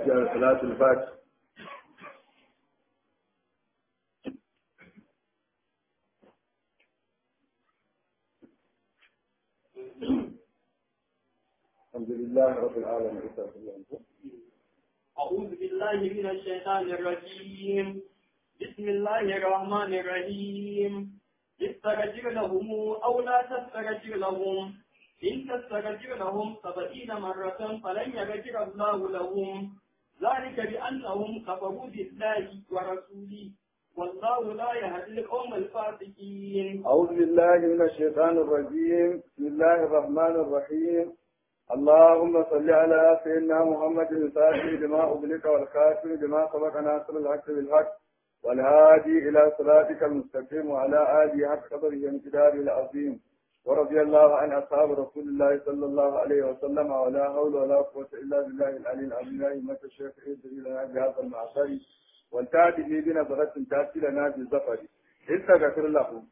fatiha da salatul fatiha الحمد لله رب العالمين أعوذ بالله من الشيطان الرجيم بسم الله الرحمن الرحيم استغفر لهم أو لا تستغفر لهم إن تستغفر لهم سبعين مرة فلن يغفر الله لهم ذلك بأنهم كفروا بالله ورسوله والله لا يهدي القوم الفاسقين أعوذ بالله من الشيطان الرجيم بسم الله الرحمن الرحيم اللهم صل على سيدنا محمد الفاتح لما أغلق والخاتم لما سبق ناصر الحق بالحق والهادي إلى صراطك المستقيم وعلى آله حق قدره وامتداره العظيم ورضي الله عن أصحاب رسول الله صلى الله عليه وسلم ولا حول ولا قوة إلا بالله العلي العظيم يا أئمة الشيخ ادري لنا بهذا المعصر والتأتي بنظرة تأتي لنا بالزفر استغفر لهم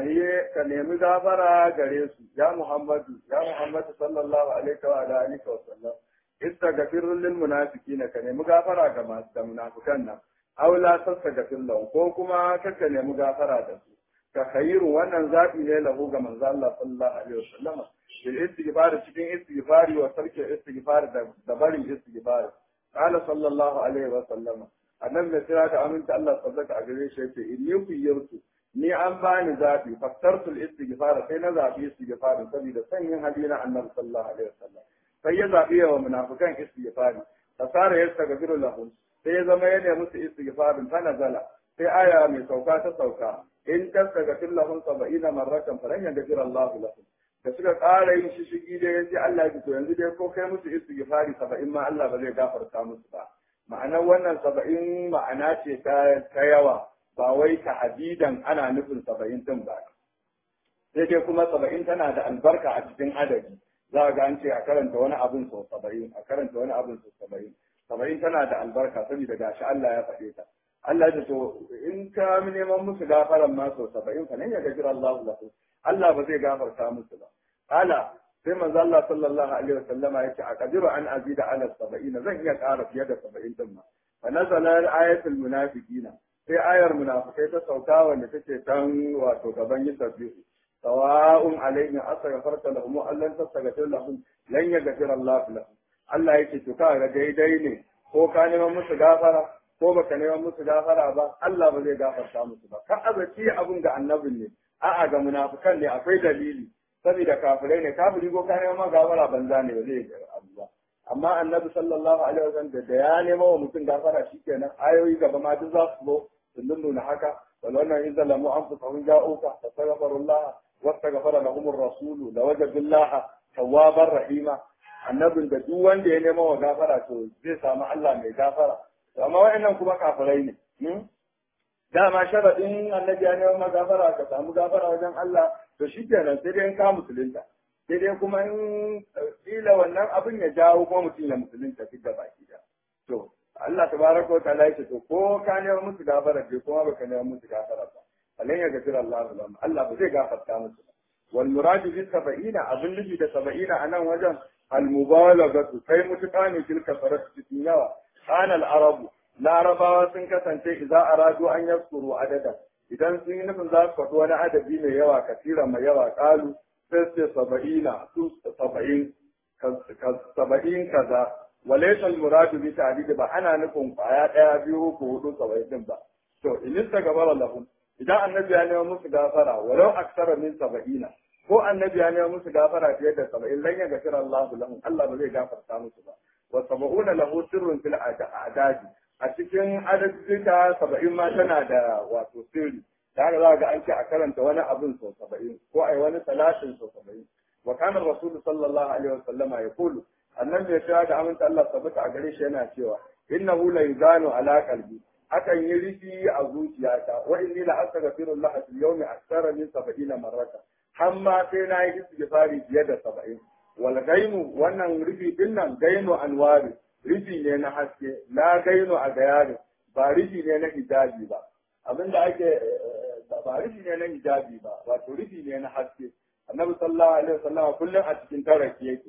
ka nemi gafara gare su ya Muhammadu ya Muhammadu sallallahu alaihi wa alihi wa sallam istaghfir lil munafiqin ka nemi gafara ga masu da munafikan nan aw la tastaghfir lahum ko kuma ka nemi gafara da su ka khairu wannan zabi ne lahu ga manzo Allah sallallahu alaihi wa sallam bil istighfar cikin istighfari wa sarki istighfar da barin istighfar qala sallallahu alaihi wa sallam annabi da kira da aminta Allah sabbata a gare shi yace inni kuyirtu ni an bani zaɓi fastartul istighfar sai na zaɓi istighfar saboda sanyin hali na annabi sallallahu alaihi wasallam sai ya zaɓi wa munafikan istighfar fasara ya tagafiru lahum sai ya zama ya nemi musu istighfar ta nazala sai aya mai sauka ta sauka in tastagfir lahum sab'ina marratan falan yaghfir Allah lahum da suka ƙara yin shishigi da yace Allah ya to yanzu dai ko kai musu istighfari saba'in ma Allah ba zai gafarta musu ba ma'anar wannan saba'in ma'ana ce ta yawa ba wai ta'adidan ana nufin saba'in din ba sai dai kuma saba'in tana da albarka a cikin adadi za ga an ce a karanta wani abin sau saba'in a karanta wani abin sau saba'in saba'in tana da albarka saboda gashi Allah ya faɗe ta Allah ya to in ka neman musu gafaran ma sau saba'in fa nan ya gajira Allah lahu Allah ba zai gafarta musu ba ala sai manzo Allah sallallahu alaihi wasallama yace a kadiru an azida ala saba'ina zan iya ƙara fiye da saba'in din ma fa nazala ayatul munafiqina sai ayar munafikai ta sauka wanda take kan wato gaban yin tasbihu sawa'un alaihim astaghfarta lahum wa allan tastaghfir lahum lan yaghfir Allah lahum Allah yake to ka ga daidai ne ko ka neman musu gafara ko baka neman musu gafara ba Allah ba zai gafarta musu ba ka azaci abun ga annabin ne a'a ga munafikan ne akwai dalili saboda kafirai ne kafiri ko ka neman gafara banza ne ba zai abu ba amma annabi sallallahu alaihi wasallam da ya nema wa mutum gafara shikenan ayoyi gaba ma duk za su zo sun nuna haka wal wannan in zalamu anfusahum ja'uka fastaghfirullah wastaghfara lahum ar-rasul lawajadullah tawwabar rahima annabin da duk wanda ya nema wa gafara to zai samu Allah mai gafara amma wayannan kuma kafirai ne dama sharadin annabi ya nema gafara ka samu gafara wajen Allah to shikenan sai dai in ka musulunta sai dai kuma in kila wannan abin ya jawo kuma mutum ya musulunta duk da baki da to Allah tabaraka wa ta'ala yake to ko ka nema musu gafara ke kuma baka nema musu gafara ba alan ya gafira Allah lahum Allah ba zai gafarta musu ba wal muradu bi sab'ina abin nufi da sab'ina anan wajen al mubalaghatu kai mutuka ne tilka farat cikin yawa kana al arabu larabawa sun kasance idza aradu an yaskuru adada idan sun yi nufin za su faɗi wani adadi mai yawa kasira mai yawa kalu sai ce saba'ina su saba'in saba'in kaza walaysa al-muradu bi ta'did ba ana nufin kwaya daya biyu ko hudu saba'in din ba to in istagfara lahum idan annabi ya nemi musu gafara walau aksara min saba'ina ko annabi ya nemi musu gafara fiye da saba'in lan ya gafira Allah lahum Allah ba zai gafarta musu ba wa saba'una lahu sirrun fil a'dadi a cikin adadika saba'in ma tana da wato sirri da haka za ga an ce a karanta wani abin sau saba'in ko a yi wani salatin sau saba'in wa kana rasulu sallallahu alaihi wa sallama ya kulu annan mai cewa da aminta Allah tabbata a gare shi yana cewa innahu la yuzanu ala qalbi akan yi rufi a zuciyata wa inni la astaghfirullah fil yawmi akthara min 70 marrata hamma sai na yi istighfari fiye da 70 wal gainu wannan rufi din nan gainu anwari rufi ne na haske la gainu a gayari ba rufi ne na hijabi ba abinda ake ba rufi ne na hijabi ba wato rufi ne na haske annabi sallallahu alaihi wasallam kullum a cikin taraki yake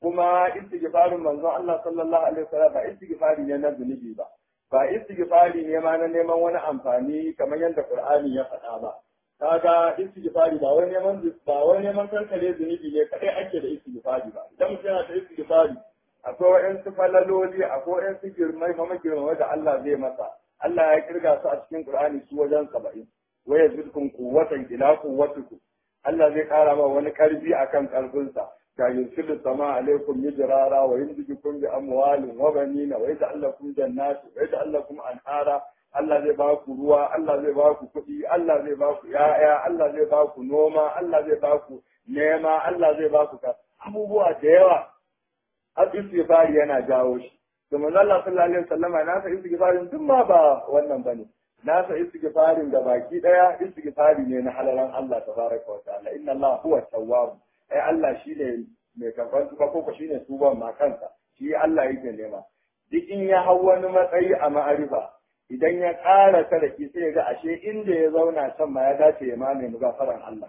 kuma istighfarin manzon Allah sallallahu alaihi wasallam ba istighfari ne na zunubi ba ba istighfari ne ma na neman wani amfani kamar yadda Qur'ani ya faɗa ba kaga istighfari ba wai neman ba wai neman kankare zunubi ne kadai ake da istighfari ba idan mutum yana da istighfari akwai wa'yansu falaloli akwai wa'yansu girmai kuma girmai da Allah zai masa Allah ya kirga su a cikin Qur'ani su wajen saba'in wa yazidkum quwwatan ila quwwatikum Allah zai kara ma wani karfi akan karfinsa ka yursilu sama alaikum mijrara wa yumdidukum bi amwalin wa banina wa yaj'al lakum jannatin wa yaj'al lakum anhara Allah zai ba ku ruwa Allah zai ba ku kuɗi Allah zai ba ku ya'ya Allah zai ba ku noma Allah zai ba ku nema Allah zai ba ku abubuwa da yawa har istighfari yana jawo shi to manzo Allah sallallahu alaihi wasallama na sa istighfarin duk ma ba wannan bane na sa istighfarin da baki daya istighfari ne na halalan Allah tabaraka wa ta'ala inna Allah huwa tawwab ai Allah shine mai karban tuba ko shine tuban ma kansa shi Allah yake nema duk in ya hau wani matsayi a ma'arifa idan ya ƙara sadaki sai ga ashe inda ya zauna can ma ya dace ya ma nemi gafaran Allah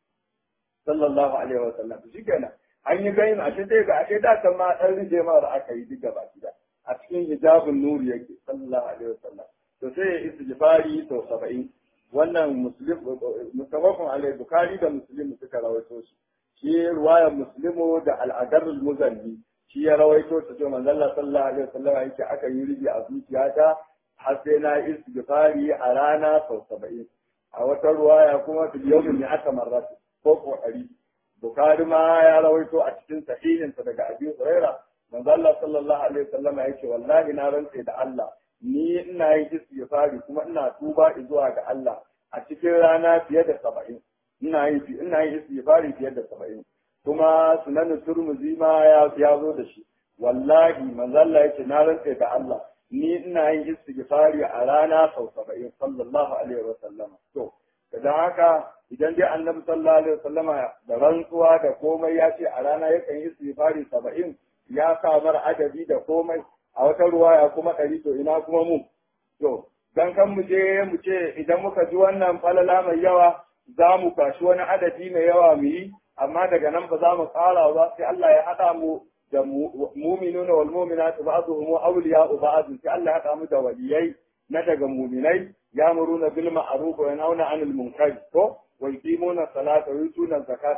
sallallahu alaihi wa sallam shi kenan an yi ganin ashe sai ga ashe da kan ma dan rije ma da aka yi duk gaba gida a cikin hijabun nuri yake sallallahu alaihi wa sallam to sai ya istighfari to 70 wannan muslim mutawafin alai bukhari da muslim suka rawaito shi shi ruwayar muslimu da al'adar muzalli shi ya rawaito ta ce manzon Allah sallallahu alaihi wa sallam yake aka yi riji a zuciyata har sai na istighfari a rana sau 70 a wata ruwaya kuma fil yawmin ya aka marratu ko ko ɗari Bukhari ma ya rawaito a cikin sahihinsa daga Abi Huraira manzo Allah sallallahu alaihi wasallam ya ce wallahi na rantse da Allah ni ina yin istighfari kuma ina tuba zuwa ga Allah a cikin rana fiye da saba'in ina yin ina yin istighfari fiye da saba'in kuma sunan Turmuzi ma ya ya zo da shi wallahi manzo Allah ya ce na rantse da Allah ni ina yin istighfari a rana sau saba'in sallallahu alaihi wasallam to da haka idan dai annabi sallallahu alaihi wasallama da rantsuwa da komai ya ce a rana yakan yi istighfari saba'in ya samar adabi da komai a wata ruwaya kuma ɗari to ina kuma mu to dan kan mu je mu ce idan muka ji wannan falala mai yawa za mu kwashi wani adadi mai yawa mu yi amma daga nan ba za mu ƙara ba sai Allah ya haɗa mu da mu'minuna wal mu'minatu ba'dhum awliya'u ba'd sai Allah ya haɗa mu da waliyai na daga mu'minai ya'muruna bil ma'ruf wa yanhauna 'anil munkar ko ويقيمون الصلاة ويؤتون الزكاة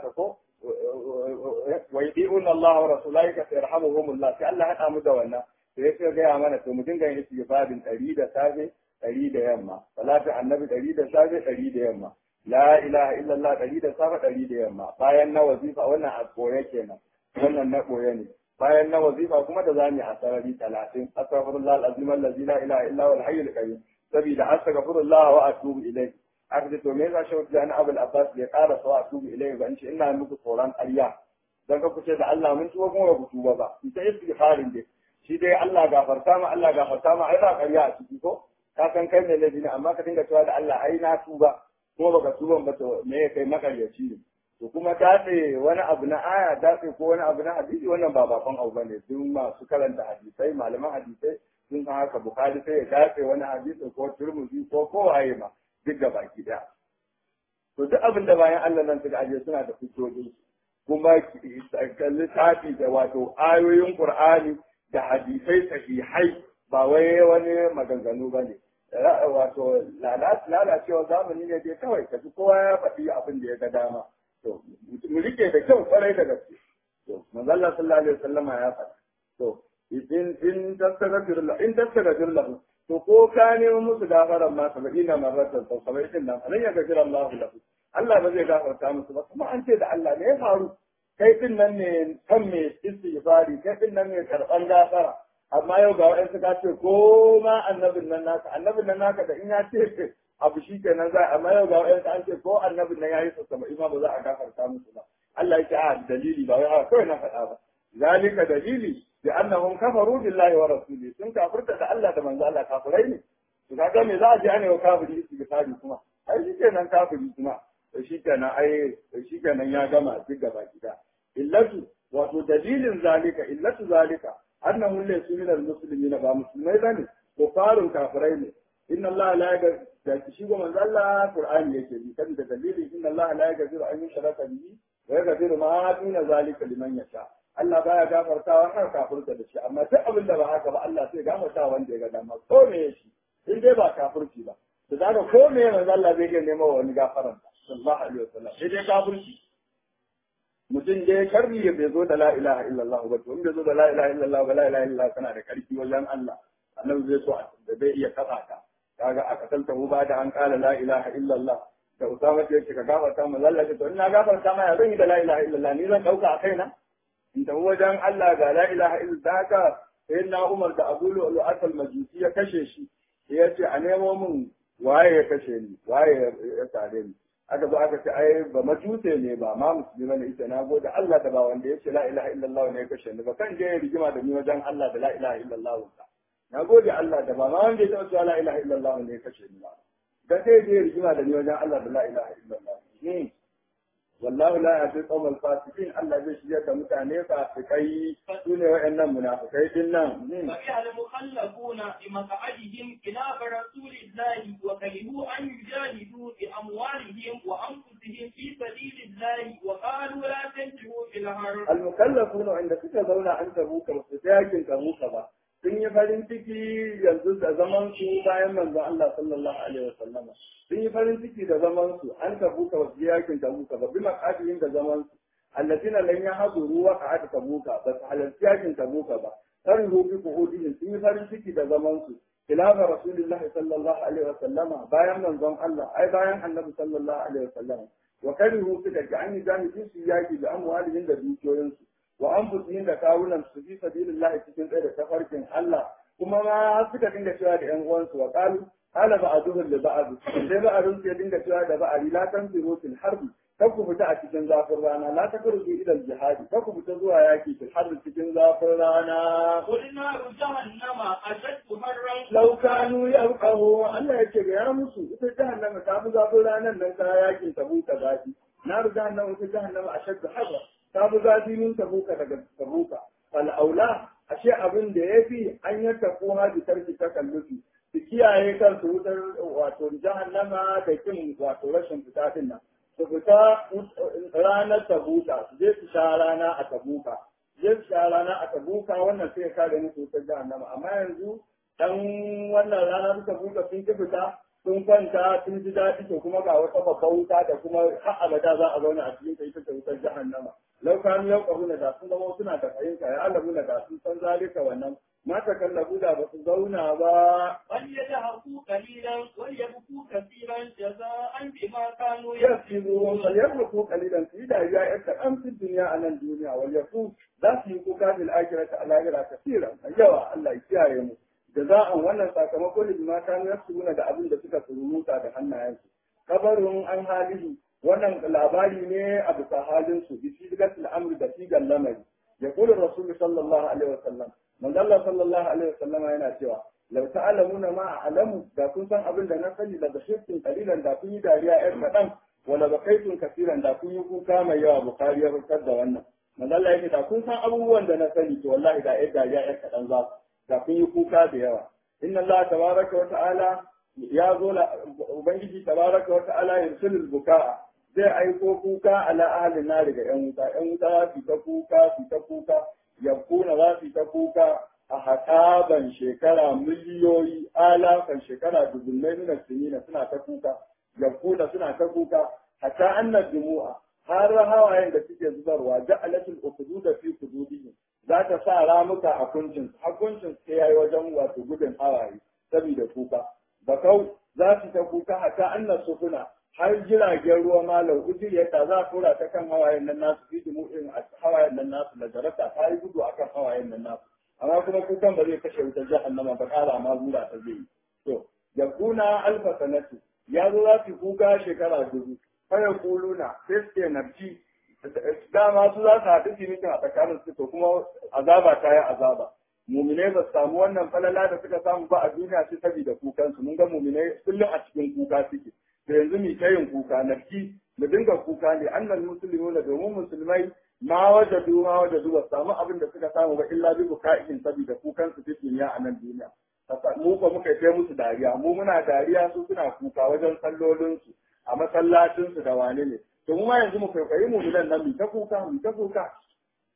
ويطيعون الله ورسوله فيرحمهم الله sai Allah haɗa mu da wannan to ya ce gaya mana to mu dinga yin istighfarin ɗari da safe ɗari da yamma salatu annabi ɗari da safe ɗari da yamma la ilaha illallah ɗari da safe ɗari da yamma bayan na wazifa wannan a koye kenan wannan na koye ne bayan na wazifa kuma da zamu a sarari talatin astaghfirullah alazim allazi la ilaha illa huwa al-hayyul qayyum sabida astaghfirullah wa atubu ilayhi aka ce to me yasa shehu jani abul abbas bai ƙara sawa a tubu ilai ba in ce ina muku tsoron ƙarya dan ka kuce da Allah mun tuba kuma ba ku tuba ba ita istighfarin dai shi dai Allah gafarta ma Allah gafarta ma ai ba ƙarya a ciki ko ka san kai ne laifi ne amma ka dinga cewa da Allah ai na tuba kuma baka tuban ba to me ya kai makaryaci ne to kuma datse wani abu na aya datse ko wani abu na hadisi wannan ba bakon abu bane duk masu karanta hadisai malaman hadisai sun san haka bukari sai ya datse wani hadisi ko turmuzi ko kowaye ma duk da baki daya. To duk abin da bayan Allah nan suka ajiye suna da hujjoji kuma littafi da wato ayoyin Qur'ani da hadisai sahihai ba wai wani maganganu ba ne. Wato lalacewa zamani ne dai kawai ka ji kowa ya faɗi abin da ya ga dama. To mu rike da kyau kwarai da gaske. To manzo Allah sallallahu alaihi wasallama ya faɗa. To in in tastaghfir lahu in tastaghfir lahu to ko ka nemo musu gafaran ma saba'ina marratan sau saba'in din nan alan ya gafira Allah lahu Allah ba zai gafarta musu ba kuma an ce da Allah ne ya faru kai din nan ne kan me istighfari kai din nan ne karban gafara amma yau ga wa'ansu ka ce ko ma annabin nan naka annabin nan naka da in ya ce abu shi kenan za amma yau ga wa'ansu an ce ko annabin nan ya yi sau saba'in ma ba za a gafarta musu ba Allah ya ce a dalili ba wai haka kawai na faɗa ba zalika dalili بأنهم كفروا بالله ورسوله sun kafirta da Allah da manzo Allah kafirai ne to kaga me za a ji ana wa kafiri istighfari kuma ai shikenan kafiri kuma to shikenan ai to shikenan ya gama duk gaba gida illatu wato dalilin zalika illatu zalika annahu laysu min almuslimin ba musulmai bane ko farun kafirai ne inna Allah la yaghfir da shi ga manzo Allah Qur'ani yake bi kan da dalilin inna Allah la yaghfiru an yushraka bihi wa yaghfiru ma duna zalika liman yasha Allah baya gafartawa har kafirta da shi amma duk abin da ba haka ba Allah sai gafarta wanda ya ga dama ko me shi in dai ba kafirci ba to daga ko me manzo Allah zai iya nema wani gafaran sallallahu alaihi wasallam sai dai kafirci mutum dai karni ya bai zo da la ilaha illallah ba to in bai zo da la ilaha illallah ba la ilaha illallah tana da karfi wajen Allah annabi zai so da bai iya kasa ka kaga a katalta hu ba da an kala la ilaha illallah da usama ce ka gafarta mu Allah ce to ina gafarta ma ya zan yi da la ilaha illallah ni zan dauka a kaina in tafi wajen Allah ga la ilaha illallah haka sai na Umar da Abu Lu'lu'at al-Majusi ya kashe shi ya ce a nemo min waye ya kashe ni waye ya tare ni aka zo aka ce ai ba majuse ne ba ma musulmi bane ita na gode Allah da ba wanda ya ce la ilaha illallah ne ya kashe ni ba kan je ya rigima da ni wajen Allah da la ilaha illallah na gode Allah da ba ma wanda ya taɓa cewa la ilaha illallah ne ya kashe ni ba dan sai je rigima da ni wajen Allah da la ilaha illallah wallahu la yahdi qawmal fasiqin Allah zai shirya da mutane fasikai su ne wa'annan munafikai din nan فبها المخلفون بمقعدهم خلاف رسول الله وكرهوا أن يجاهدوا بأموالهم وأنفسهم في سبيل الله وقالوا لا تنفروا في الحرب المكلفون عند suka zauna an tabuka ba su yakin tabuka ba sun yi farin ciki yanzu da zaman su bayan manzon Allah sallallahu alaihi wasallama sun yi farin ciki da zaman su an tabuka wasu yakin tabuka ba bi makadirin da zaman su allatina lan yahduru wa qa'ad tabuka ba su halarci yakin tabuka ba kan rubi kuhudin sun yi farin ciki da zaman su khilafa rasulullah sallallahu alaihi wasallama bayan manzon Allah ai bayan annabi sallallahu alaihi wasallama wa karihu suka ga an yi jami'in su yaki da amwalin da dukiyoyinsu wa anfusihim da kawunan su fi sabilillah cikin tsaye da tafarkin Allah kuma ma suka dinga cewa da ƴan uwansu wa qalu qala ba'duhum li ba'd sai ba'dun sai dinga cewa da ba'ari la tanfiru fil harbi kar ku fita a cikin zafin rana la takruzu ila al jihadi kar ku fita zuwa yaki fil harbi cikin zafin rana قل نار جهنم أشد حرا law kanu yalqahu Allah yake ga ya musu ita jahannama ta fi zafin ranan nan ta yakin tabuka zafi naru jahannama ita jahannama ashaddu harra ta fi zafi min tabuka daga tabuka al'aula ashe abin da ya fi an yi tafi haji tarki ta kallufi su kiyaye kansu wutar wato jahannama da kin wato rashin fita din nan su fita ranar tabuka su je su sha rana a tabuka su je su sha rana a tabuka wannan sai ya kare musu wutar jahannama amma yanzu dan wannan rana ta tabuka sun ki fita sun kwanta sun ji daɗi to kuma ga wata babbar wuta da kuma har abada za a zauna a cikin ta ita ce wutar jahannama lau kanu yau ƙaruna da sun zama suna da fahimta ya alamu da sun san zalika wannan mata kallabu da ba su zauna ba فليذهبوا قليلا وليبكوا كثيرا جزاء بما كانوا ya fi zuwa falyar ko kalilan su yi dariya ya kaɗan fi duniya a nan duniya wal yaku za su yi kuka bil akirata a lahira kasira yawa Allah ya kiyaye mu da za'an wannan sakamako ne ma kanu yasuna da abin da suka sururuta da hannayensu kabarun an halihi wannan labari ne a bisa halin su bi sigatul amri da sigan lamari ya kula rasul sallallahu alaihi wasallam manzo Allah sallallahu alaihi wasallam yana cewa law ta'lamuna ma a'lamu da kun san abin da na sani daga shirkin kalilan da kun yi dariya yar kadan wala bakaitun kasiran da kun yi kuka mai yawa bukari ya fitar da wannan manzo Allah yake da kun san abubuwan da na sani to wallahi da yar dariya yar kadan za da kun yi kuka da yawa inna Allah tabaraka wa ta'ala ya zo ubangiji tabaraka wa ta'ala yursilul bukaa zai aiko kuka ala ahalin na daga ‘yan wuta, ‘yan wuta za su ta kuka, su ta kuka, yankuna za su ta kuka a haƙaban shekara miliyoyi, alafan shekara dubunnai nuna sinina suna ta kuka, yankuna suna ta kuka, hatta annar jumu'a, har hawayen da suke zubarwa, ja'alatul ukudu da fi kududihim, za ta sa ramuka a kuncin, a kuncin sai yayi wajen wato gudun hawaye, saboda kuka. Bakau za su ta kuka hatta annar sufuna, har jiragen ruwa malam ujir yadda za a tura ta kan hawayen nan nasu fi dumu irin hawayen nan nasu da jarata ta yi gudu akan hawayen nan nasu amma kuma kukan ba zai kashe wutar jahannama ba kara ma zura ta zai to yakuna alfa sanatu ya zo za su kuka shekara dubu faya kuluna sai suke narci dama su za su haɗu su mutum a tsakanin su to kuma azaba ta yi azaba muminai ba su samu wannan falala da suka samu ba a duniya sai saboda kukansu mun ga muminai kullum a cikin kuka suke da yanzu mu ta yin kuka nafki mu dinga kuka ne annal muslimuna domin musulmai ma wajadu ma wajadu ba samu abin da suka samu ba illa bi bukaihin saboda kukan su cikin duniya a nan duniya mu ko muka kai musu dariya mu muna dariya su suna kuka wajen sallolin su a masallacin su da wane ne to mu ma yanzu mu kwaikwayi mu nan nan mu ta kuka mu ta kuka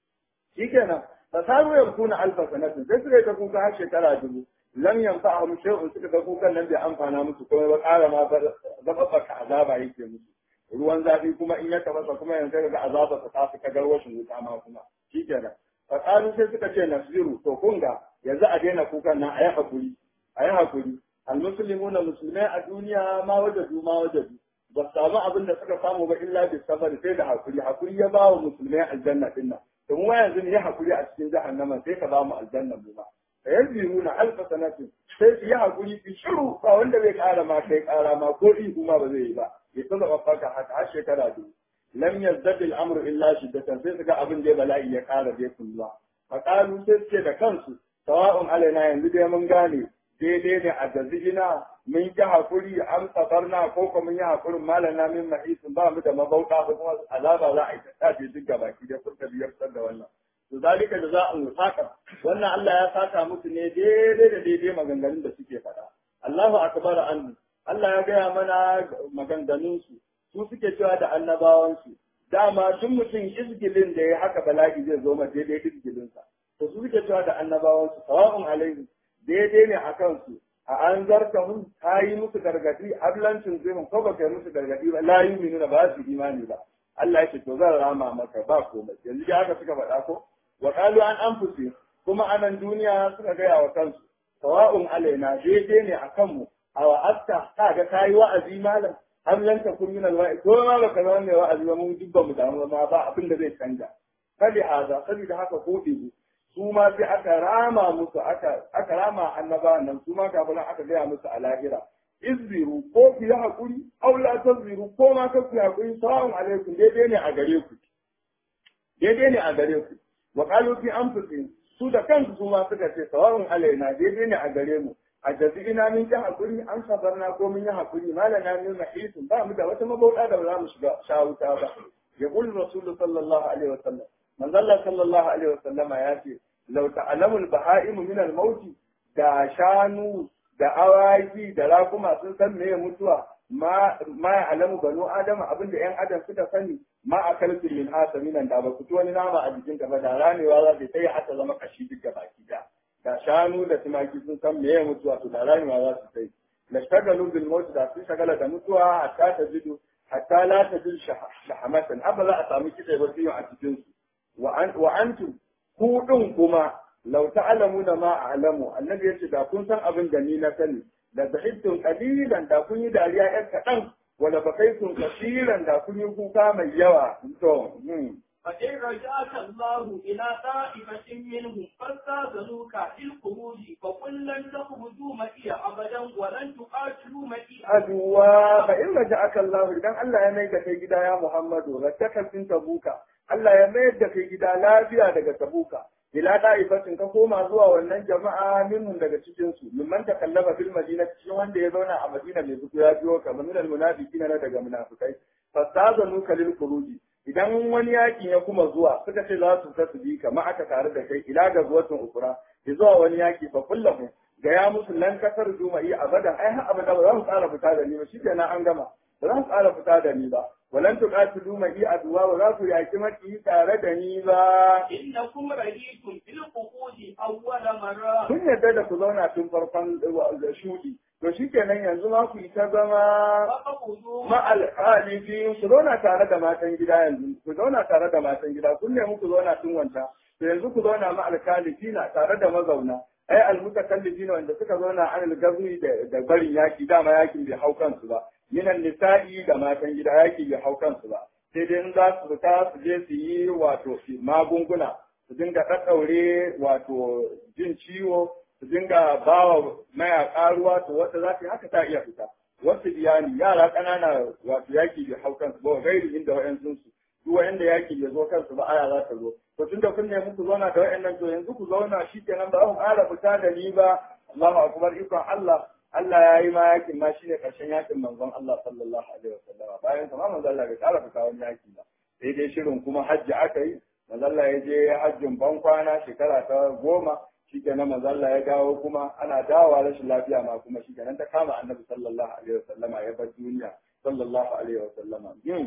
shikenan fasaru yakuna alfa sanatin sai suka yi ta kuka har shekara dubu lam yanfa'ahum shay'un suka ga kukan nan bai amfana musu kuma ba ƙara ma zababbaka azaba yake musu ruwan zafi kuma in ya tabasa kuma yanzu ga azaba ta tafi ta garwashin wuta ma kuma shikenan fasaru sai suka ce nasbiru to kun ga yanzu a daina kukan nan a yi hakuri a yi hakuri almuslimuna musulmai a duniya ma wajadu ma wajadu ba su samu abin da suka samu ba illa bi sabari sai da hakuri hakuri ya ba wa musulmai aljanna din nan to mu yanzu ne ya hakuri a cikin jahannama sai ka ba mu aljanna mu ba fayazbiruna alfa sanatin sai su yi hakuri fi shiru ba wanda bai kara ma kai kara ma ko ihu ma ba zai yi ba ya ta zaba faka haka har shekara biyu lam yazdad al-amru illa shiddatan sai su ga abin da bala'i ya kara dai kulluwa faqalu sai su ce da kansu sawa'un alaina yanzu dai mun gane daidai ne a jazina mun ki hakuri an safarna ko kuma mun yi hakurin malana min mahisin ba mu da mabauta ko kuma azaba za a yi ta tafi duk gabaki da furta biyar da wannan to zalika da za a musaka wannan Allah ya saka musu ne daidai da daidai maganganun da suke faɗa Allahu akbar an Allah ya gaya mana maganganun su su suke cewa da annabawan su dama duk mutum izgilin da ya haka bala'i zai zo ma daidai izgilin sa to su suke cewa da annabawan su sawa'un alaihi daidai ne akan su a an zarta hun ta yi musu gargadi ablancin zirin ko ba kai musu gargadi ba la yi ba su imani ba Allah ya ce to zan rama maka ba komai yanzu da haka suka faɗa ko wa qalu an anfusi kuma anan duniya suka gaya wa kansu sawa'un alaina daidai ne akan mu a wa'asta ka ga kai wa'azi malam am lan takun min alwa'i ko ma baka zama mai wa'azi ba mun dubba mu damu ma ba abin da zai canja kali haza saboda haka ko bizu su ma sai aka rama musu aka aka rama annabawan nan su ma kafin aka gaya musu a lahira izbiru ko ku yi hakuri aw la tazbiru ko ma ka ku yi hakuri sawa'un alaikum daidai ne a gare ku daidai ne a gare ku wa qalu fi anfusihim su da kansu su ma suka ce sawa'un alaina daidai ne a gare mu a ina min ta hakuri an sabarna ko mun yi hakuri malana min mahisin ba mu da wata mabauda da za mu shiga shawuta ba ya qul rasul sallallahu alaihi wasallam manzo Allah sallallahu alaihi wasallama ya ce law ta'lamu al-baha'im min al-maut da shanu da awaki da rakuma sun san meye mutuwa ma ma alamu banu adama abinda yan adam suka sani ma akaltu min asaminan da ba ku ci wani nama a jikin ba da ranewa za ta sai hata zama kashi duk baki da da shanu da tumaki sun san meye mutuwa to da ranewa za su sai la shagalu bil maut da sun shagala da mutuwa hatta ta jidu hatta la ta jil shahamatan abba za a samu kitse ba a cikin su wa an wa antum ku din kuma lau ta'lamuna ma a'lamu annabi yace da kun san abin da ni na sani da zahidtum qalilan da kun yi dariya yar kaɗan wala bakaitum kasiran da kun yi kuka mai yawa to فإن رجعك الله إلى طائفة منهم فاستاذنوك للخروج فقل لن تخرجوا معي أبدا ولن تقاتلوا معي aduwa fa in raja'aka Allah idan Allah ya mai da kai gida ya Muhammadu rattaka fin tabuka Allah ya mai da kai gida lafiya daga tabuka ila da'ifatin ka koma zuwa wannan jama'a minhum daga cikin su mimman takallama fil madina cikin wanda ya zauna a Madina mai zuku ya biyo kamar minal munafiqina na daga munafikai fastazanu kalil khuruji idan wani yakin ya kuma zuwa suka ce za su ta su bi ka ma aka tare da kai ila ga zuwatun ukura ya zuwa wani yaki fa kullahu ga ya musu lan kasar juma'i abadan ai har abada ba za mu tsara fita da ni ba shikenan an gama ba za mu tsara fita da ni ba walan tuqatilu ma'i aduwa ba za ku yaki maki tare da ni ba إنكم رأيتم في القعود أول مرة kun yarda da ku zauna tun farkon shudi to shikenan yanzu ma ku yi ta zama فقعدوا ma'al khalifi ku zauna tare da matan gida yanzu ku zauna tare da matan gida kun nemi ku zauna tun wanta to yanzu ku zauna ma'al khalifi na tare da mazauna ai almutakallifi ne wanda suka zauna an gazni da da barin yaki dama yakin bai hau kansu ba minan nisa'i da matan gida yaki bai hau kansu ba sai dai in za su fita su je su yi wato magunguna su dinga ɗaɗɗaure wato jin ciwo su dinga bawa mayaƙa ruwa to wata za ta yi haka ta iya fita wasu iyali yara ƙanana wato yaki bai hau kansu ba gairi inda wa'yansu su duk wa'yanda yaki bai zo kansu ba aya za ta zo to tunda kun nemi ku zauna da wa'yannan to yanzu ku zauna shi kenan ba ku ƙara fita da ni ba Allahu akbar ikon Allah Allah ya yi ma yakin ma shine ƙarshen yakin manzon Allah sallallahu alaihi wasallam bayan sa ma manzon Allah bai ƙara fita wani yaki ba sai dai shirin kuma hajji aka yi manzon Allah ya je hajjin ban kwana shekara ta goma shikenan manzo Allah ya dawo kuma ana dawowa rashin lafiya ma kuma shikenan ta kama annabi sallallahu alaihi wasallama ya bar duniya sallallahu alaihi wasallama yin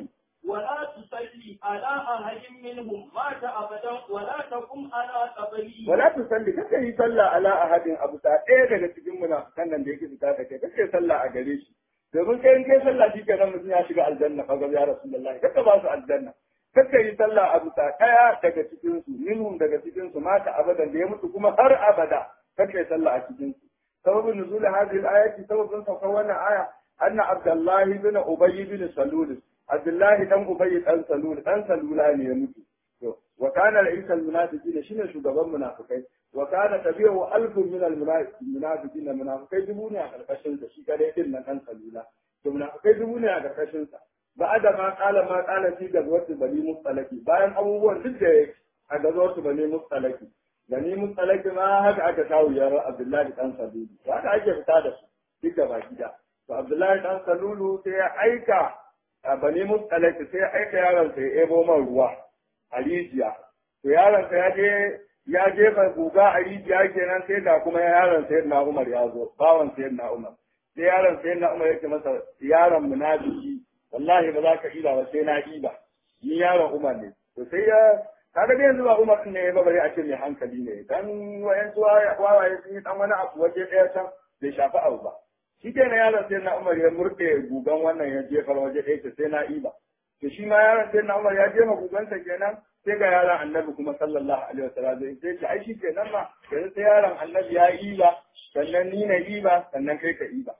ولا تصلي على أحد منهم مات أبدا ولا تقم على قبره wala tu salli kake yi sallah ala ahadin abu ta ɗaya daga cikin munafikan nan da yake fita da kai kake sallah a gare shi domin kai in kai sallah shi kenan mutum ya shiga aljanna fa ga ya rasulullahi kake ba su aljanna kake yi sallah abu ta ɗaya daga cikin su minhum daga cikin su mata abadan da ya mutu kuma har abada kake sallah a cikin su sababin nuzul hadhihi al-ayati sababin saukar wannan aya anna abdullahi bin ubayy bin salul abdullahi dan ubayy dan salul dan salula ne ya mutu to wa kana ra'is al-munafiqina shine shugaban munafikai wa kana tabi'u alfun min al-munafiqina munafikai dubu ne a karkashin sa shi kadai din nan dan salula to munafikai dubu ne a karkashin sa ba'ada ma qala ma qala fi gazwati bani mustalaki bayan abubuwan duk da a gazwati bani mustalaki bani mustalaki ma haka aka kawo yaro abdullahi dan salulu haka ake fita da su duk da baki da to abdullahi dan salulu sai ya aika a bani mustalaki sai ya aika yaron sai ya ebo man ruwa a rijiya to yaron sa ya je ya jefa guga a rijiya kenan sai da kuma yaron sai na Umar ya zo bawan sai na Umar sai yaron sai na Umar yake masa yaron munafiki wallahi ba za ka ila ba sai na iba ni yaron Umar ne to sai ya kaga dai yanzu ba Umar ne ba bare a ce mai hankali ne dan wayan su wawaye sun yi dan wani abu waje daya can bai shafi abu ba shi kenan yaron sai na Umar ya murɗe gugan wannan ya jefar waje ɗaya sai na iba to shi ma yaron sai na Umar ya je ma gugansa kenan sai ga yaron annabi kuma sallallahu alaihi wasallam zai sai ce ai shi kenan ma yanzu sai yaron annabi ya iba sannan ni na iba sannan kai ka iba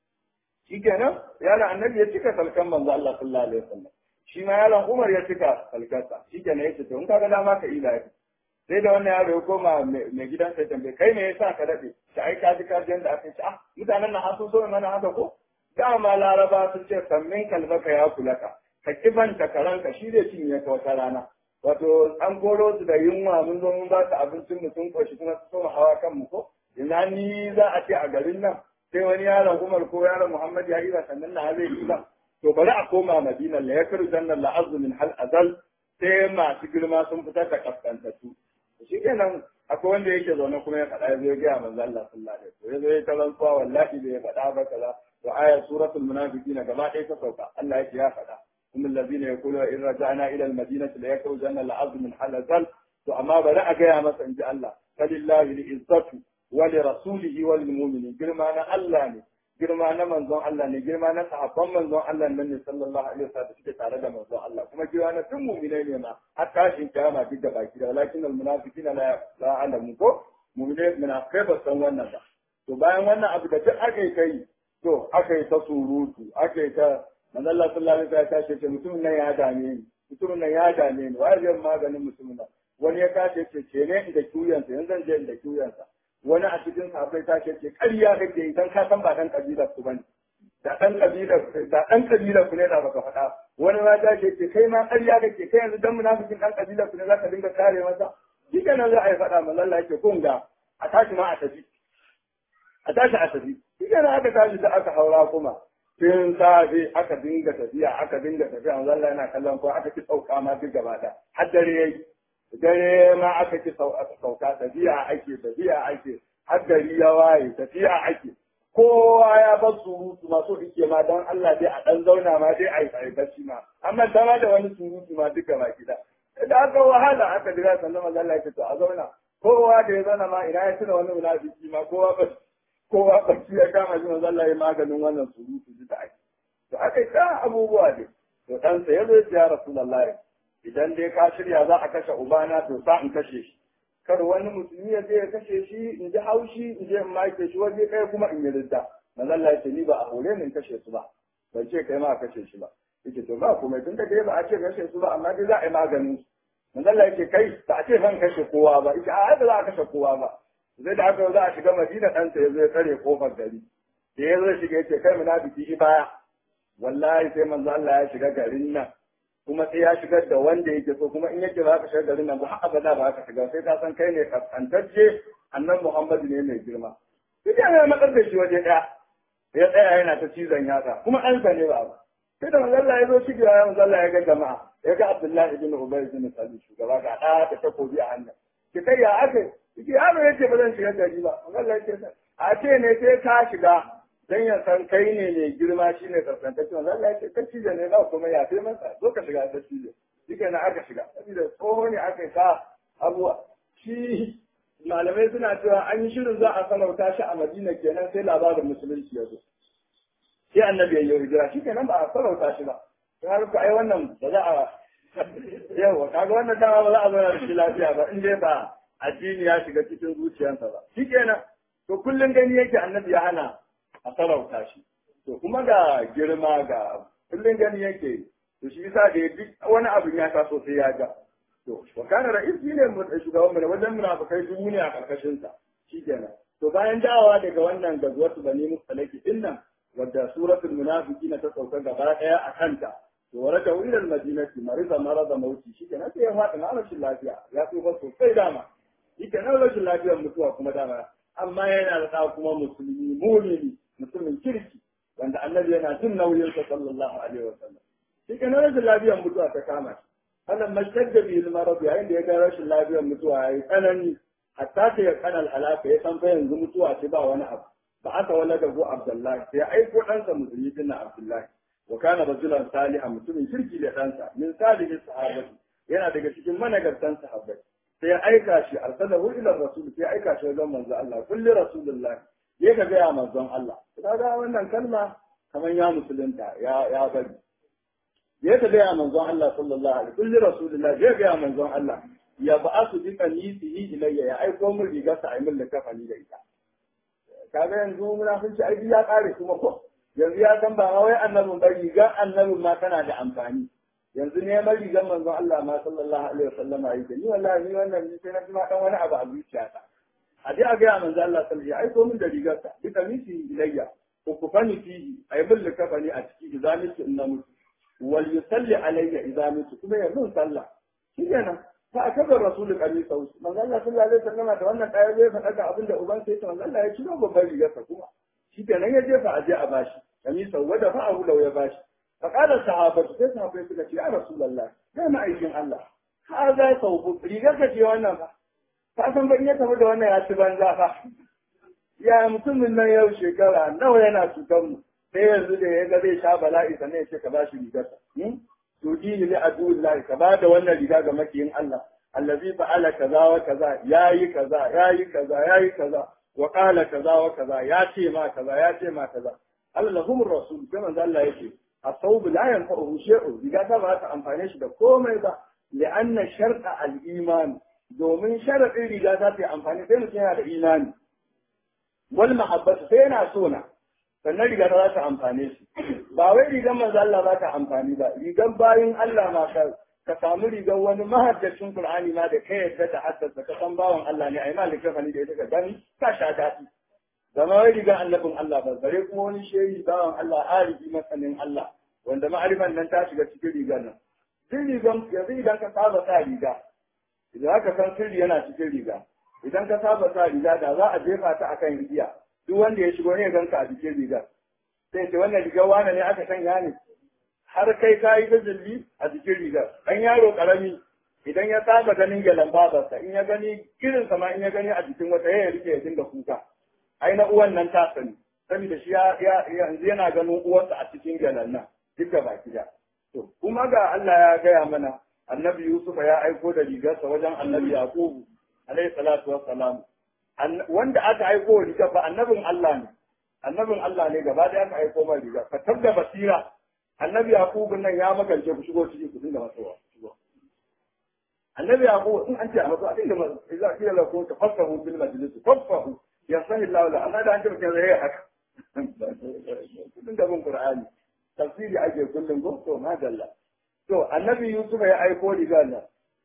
shi kenan yaron annabi ya cika salkan manzo Allah sallallahu alaihi wasallam shi ma yaron Umar ya cika salkarsa shi kenan ya ce to in ka ga dama ka iba sai da wannan yaro ya koma mai gidan sai tambaye kai me yasa ka daɗe shi ai ka ji ka ji yanda aka ce ah mutanen nan hasu so mana haka ko dama laraba sun ce sammin kalbaka ya kulaka ka kibanta karanka shi zai cinye ka wata rana wato an koro su da yunwa mun zo mun ba su abincin mu sun koshi kuma su soma hawa kan mu ko ina ni za a ce a garin nan sai wani yaron Umar ko yaron Muhammad ya yi ba sannan na zai yi ba to bari a koma Madina la yakru jannan la azlu min hal azal sai masu girma sun fitar da kaskantattu shi kenan akwai wanda yake zaune kuma ya faɗa ya zo ya gaya manzo Allah sallallahu alaihi wasallam ya zo ya talantuwa wallahi bai faɗa ba kaza to ayat suratul munafiqina gaba ɗaya ta sauka Allah yake ya faɗa هم الذين يقولون إن رجعنا إلى المدينة ليخرجن العظم من حلزل فأما بدأ جاء مثلا إن الله فلله العزة ولرسوله وللمؤمنين جرمانا الله ne girma na manzon Allah ne girma na sahabban manzon Allah nan ne sallallahu alaihi wasallam suke tare da manzon Allah kuma girma na tun mu'minai ne ma har tashin kiyama duk da baki da walakin al munafiqina la la alamu ko mu'minai munafikai ba san wannan ba to bayan wannan abu da duk aka yi kai to aka yi ta surutu aka yi ta manzo Allah sallallahu alaihi wasallam ya tashi ce mutumin nan ya dame ni mutumin nan ya dame ni wai zai maganin mutumin nan wani ya tashi ce ce ne inda kiyansa yanzu zan je inda kiyansa wani a cikin sahabbai tashi ce ƙarya kake yi dan ka san ba dan kabilar ku bane da dan kabilar da dan kabilar ku ne da baka faɗa wani ma tashi ce kai ma ƙarya kake kai yanzu dan munafikin dan kabilar ku ne zaka dinga kare masa shi kenan za a yi faɗa manzo Allah yake kun ga a tashi ma a tafi a tashi a tafi shi kenan aka tashi da aka haura kuma tun safe aka dinga tafiya aka dinga tafiya manzo Allah yana kallon ko aka ci sauka ma duk gaba da har dare yayi dare ma aka ci sauka tafiya ake tafiya ake har gari ya waye tafiya ake kowa ya bar surutu ma so ike ma dan Allah dai a dan zauna ma dai a yi bacci ma amma dama da wani surutu ma duka ba gida da aka wahala aka jira sannan manzo Allah ya ce to a zauna kowa da ya zauna ma ina ya tuna wani munafiki ma kowa ba kowa bacci ya kama shi manzo Allah ya maganin wannan surutu da ake to aka yi ta abubuwa ne to dan sa yazo ya Rasulullahi idan dai ka shirya za a kashe ubana to sa in kashe shi kar wani musulmi ya je ya kashe shi in ji haushi in je in make shi waje kai kuma in yi ridda manzo Allah ya ce ni ba a hore ni in kashe su ba ban ce kai ma a kashe shi ba yake to ba kuma tun da dai ba a ce kashe su ba amma dai za a yi maganin su manzo Allah yake kai ba a ce zan kashe kowa ba yake a ba za a kashe kowa ba zai da aka za a shiga madina ɗansa ya zo ya tsare kofar gari da ya zo shiga yace kai munafiki baya wallahi sai manzo Allah ya shiga garin nan kuma sai ya shigar da wanda yake so kuma in yake ba ka shiga garin nan ba har abada ba ka shiga sai ka san kai ne kaskantacce annan Muhammad ne mai girma sai ya matsar da shi waje ɗaya ya tsaya yana ta cizon yatsa kuma ɗansa ne ba sai da manzo Allah ya zo shigewa ya manzo Allah ya ga jama'a ya ga Abdullahi ibn Ubay ibn Salul shugaba ga ɗaya da takobi a hannun ki kai ya aka yi yaro yake ba zan shiga gari ba Allah yake a ce ne sai ka shiga dan ya san kai ne mai girma shine kaskantacce manzo Allah ya ce kaci da ne ba kuma ya sai masa zo ka shiga da shi shike na aka shiga saboda tsoho ne aka sa abuwa shi malamai suna cewa an yi shirin za a sanauta shi a Madina kenan sai labarin musulunci ya zo sai annabi ya yi hijira shi kenan ba a sarauta shi ba don har ku ai wannan ba za a yawa kaga wannan dama ba za a zauna da shi lafiya ba in dai ba addini ya shiga cikin zuciyarsa ba shi kenan to kullum gani yake annabi ya hana a sarauta shi to kuma ga girma ga kullum gani yake to shi yasa da duk wani abu ya taso sai ya ga to wa kana ra'is ne mu shugaban mu wajen munafikai dubu ne a karkashin sa shikenan to bayan dawowa daga wannan gazuwatu bani mustalaki din nan wadda suratul munafiqin ta sauka gaba daya a kanta to waraka ila al-madinati marida marada mauti shikenan sai ya fada na rashin lafiya ya tsufa sosai dama shikenan rashin lafiyar mutuwa kuma dama amma yana da ɗa kuma musulmi mumini mutumin kirki wanda annabi yana jin nauyin sa sallallahu alaihi wa sallam shikenan rashin lafiyar mutuwa ta kama shi wannan mashadda bi al-marad yayin da ya ga rashin lafiyar mutuwa yayi tsanani hatta ta ya kana halaka ya san fa yanzu mutuwa ce ba wani abu ba aka wala da go Abdullahi sai aiko ɗansa musulmi din Abdullahi wa kana rajulan salihan mutumin kirki da ɗansa min salihin sahabati yana daga cikin managartan sahabbai sai ya aika shi arsalahu ila rasul sai ya aika shi wajen manzo Allah kulli rasulullah ya ga gaya manzon Allah kaga wannan kalma kamar ya musulunta ya ya bari ya ga gaya manzon Allah sallallahu alaihi kulli rasulullah ya ga manzon Allah ya ba'asu bi qanisihi ilayya ya aiko min rigarsa a min likafani da ita kaga yanzu munafici ai ya kare kuma ko yanzu ya san ba wai annabin ba rigar annabin ma tana da amfani yanzu neman rigar manzon Allah ma sallallahu alaihi wasallam a yake ni wallahi ni wannan ni sai na ji ma dan wani abu a zuciyata a je a ga manzon Allah sallallahu alaihi wasallam ai ko min da rigar sa bi kamisi ilayya ko ku fani fihi ai bil kafani a ciki idan mutu inna mutu wal yusalli alayya idan mutu kuma ya mun sallah shikenan fa akabar rasul kamisa manzon Allah sallallahu alaihi wasallam da wannan daya zai faɗa ga abinda uban sai ta manzon Allah ya ciro babban rigar sa kuma shikenan ya jefa aje a bashi kamisa wada fa'ahu law ya bashi فقال الصحابة sai sahabbai suka ce ya Rasulullah kai ma'aikin Allah ka za sauku rigar ka ce wannan fa ka san ba in ya tafi da wannan ya ci banza fa ya mutumin nan yau shekara nawa yana cutar mu sai yanzu da ya ga zai sha bala'i sannan ya ce ka ba shi rigar sa to dini li adullahi ka ba da wannan riga ga makiyin Allah allazi fa'ala kaza wa kaza yayi kaza yayi kaza yayi kaza wa qala kaza wa kaza ya ce ma kaza ya ce ma kaza Allah lahumur rasul kuma Allah yake الصوب لا ينفعه شيء إذا تبعت أنفانيش ده كومي ده لأن شرط الإيمان دومين شرط إذا تبعت أنفاني فين سينا الإيمان والمحبة سينا سونا sannan riga za ta amfane shi ba wai rigar manzo Allah za ta amfani ba rigar bayin Allah ma ka ka samu rigar wani mahaddacin Qur'ani ma da kai yadda ta haddasa ka san bawan Allah ne ai malika fani da ita ka gani ka sha daɗi zama wai rigar annabin Allah ba bare kuma wani shehi bawan Allah arifi masanin Allah wanda ma'arifan nan ta shiga cikin rigar nan duk rigan yanzu idan ka saba sa riga idan aka san sirri yana cikin riga idan ka saba sa riga da za a jefa ta akan igiya duk wanda ya shigo ne ganka a cikin rigar sai ce wannan rigar wane ne aka sanya ne har kai ka yi ta zilli a cikin rigar dan yaro karami idan ya saba ganin galan babarsa in ya gani irin sama in ya gani a jikin wata ya rike ya dinga kuka ai na uwan nan ta sani saboda shi ya yanzu yana ganin uwarsa a cikin galan nan duk da baki da to kuma ga Allah ya gaya mana annabi Yusuf ya aiko da rigarsa wajen annabi Yaqubu alaihi salatu wassalam wanda aka aiko riga fa annabin Allah ne annabin Allah ne gaba da aka aiko mai riga ka tabda basira annabi Yaqubu nan ya magance ku shigo ciki ku dinga masowa shigo annabi Yaqubu in an ce a maso a dinga maso idan kila la ko tafassahu bil majlis tafassahu ya sahi Allah la amma da an ce mutum zai haka kudin da bin Qur'ani tafsiri ake kullum ko to madalla to annabi Yusuf ya aiko riga nan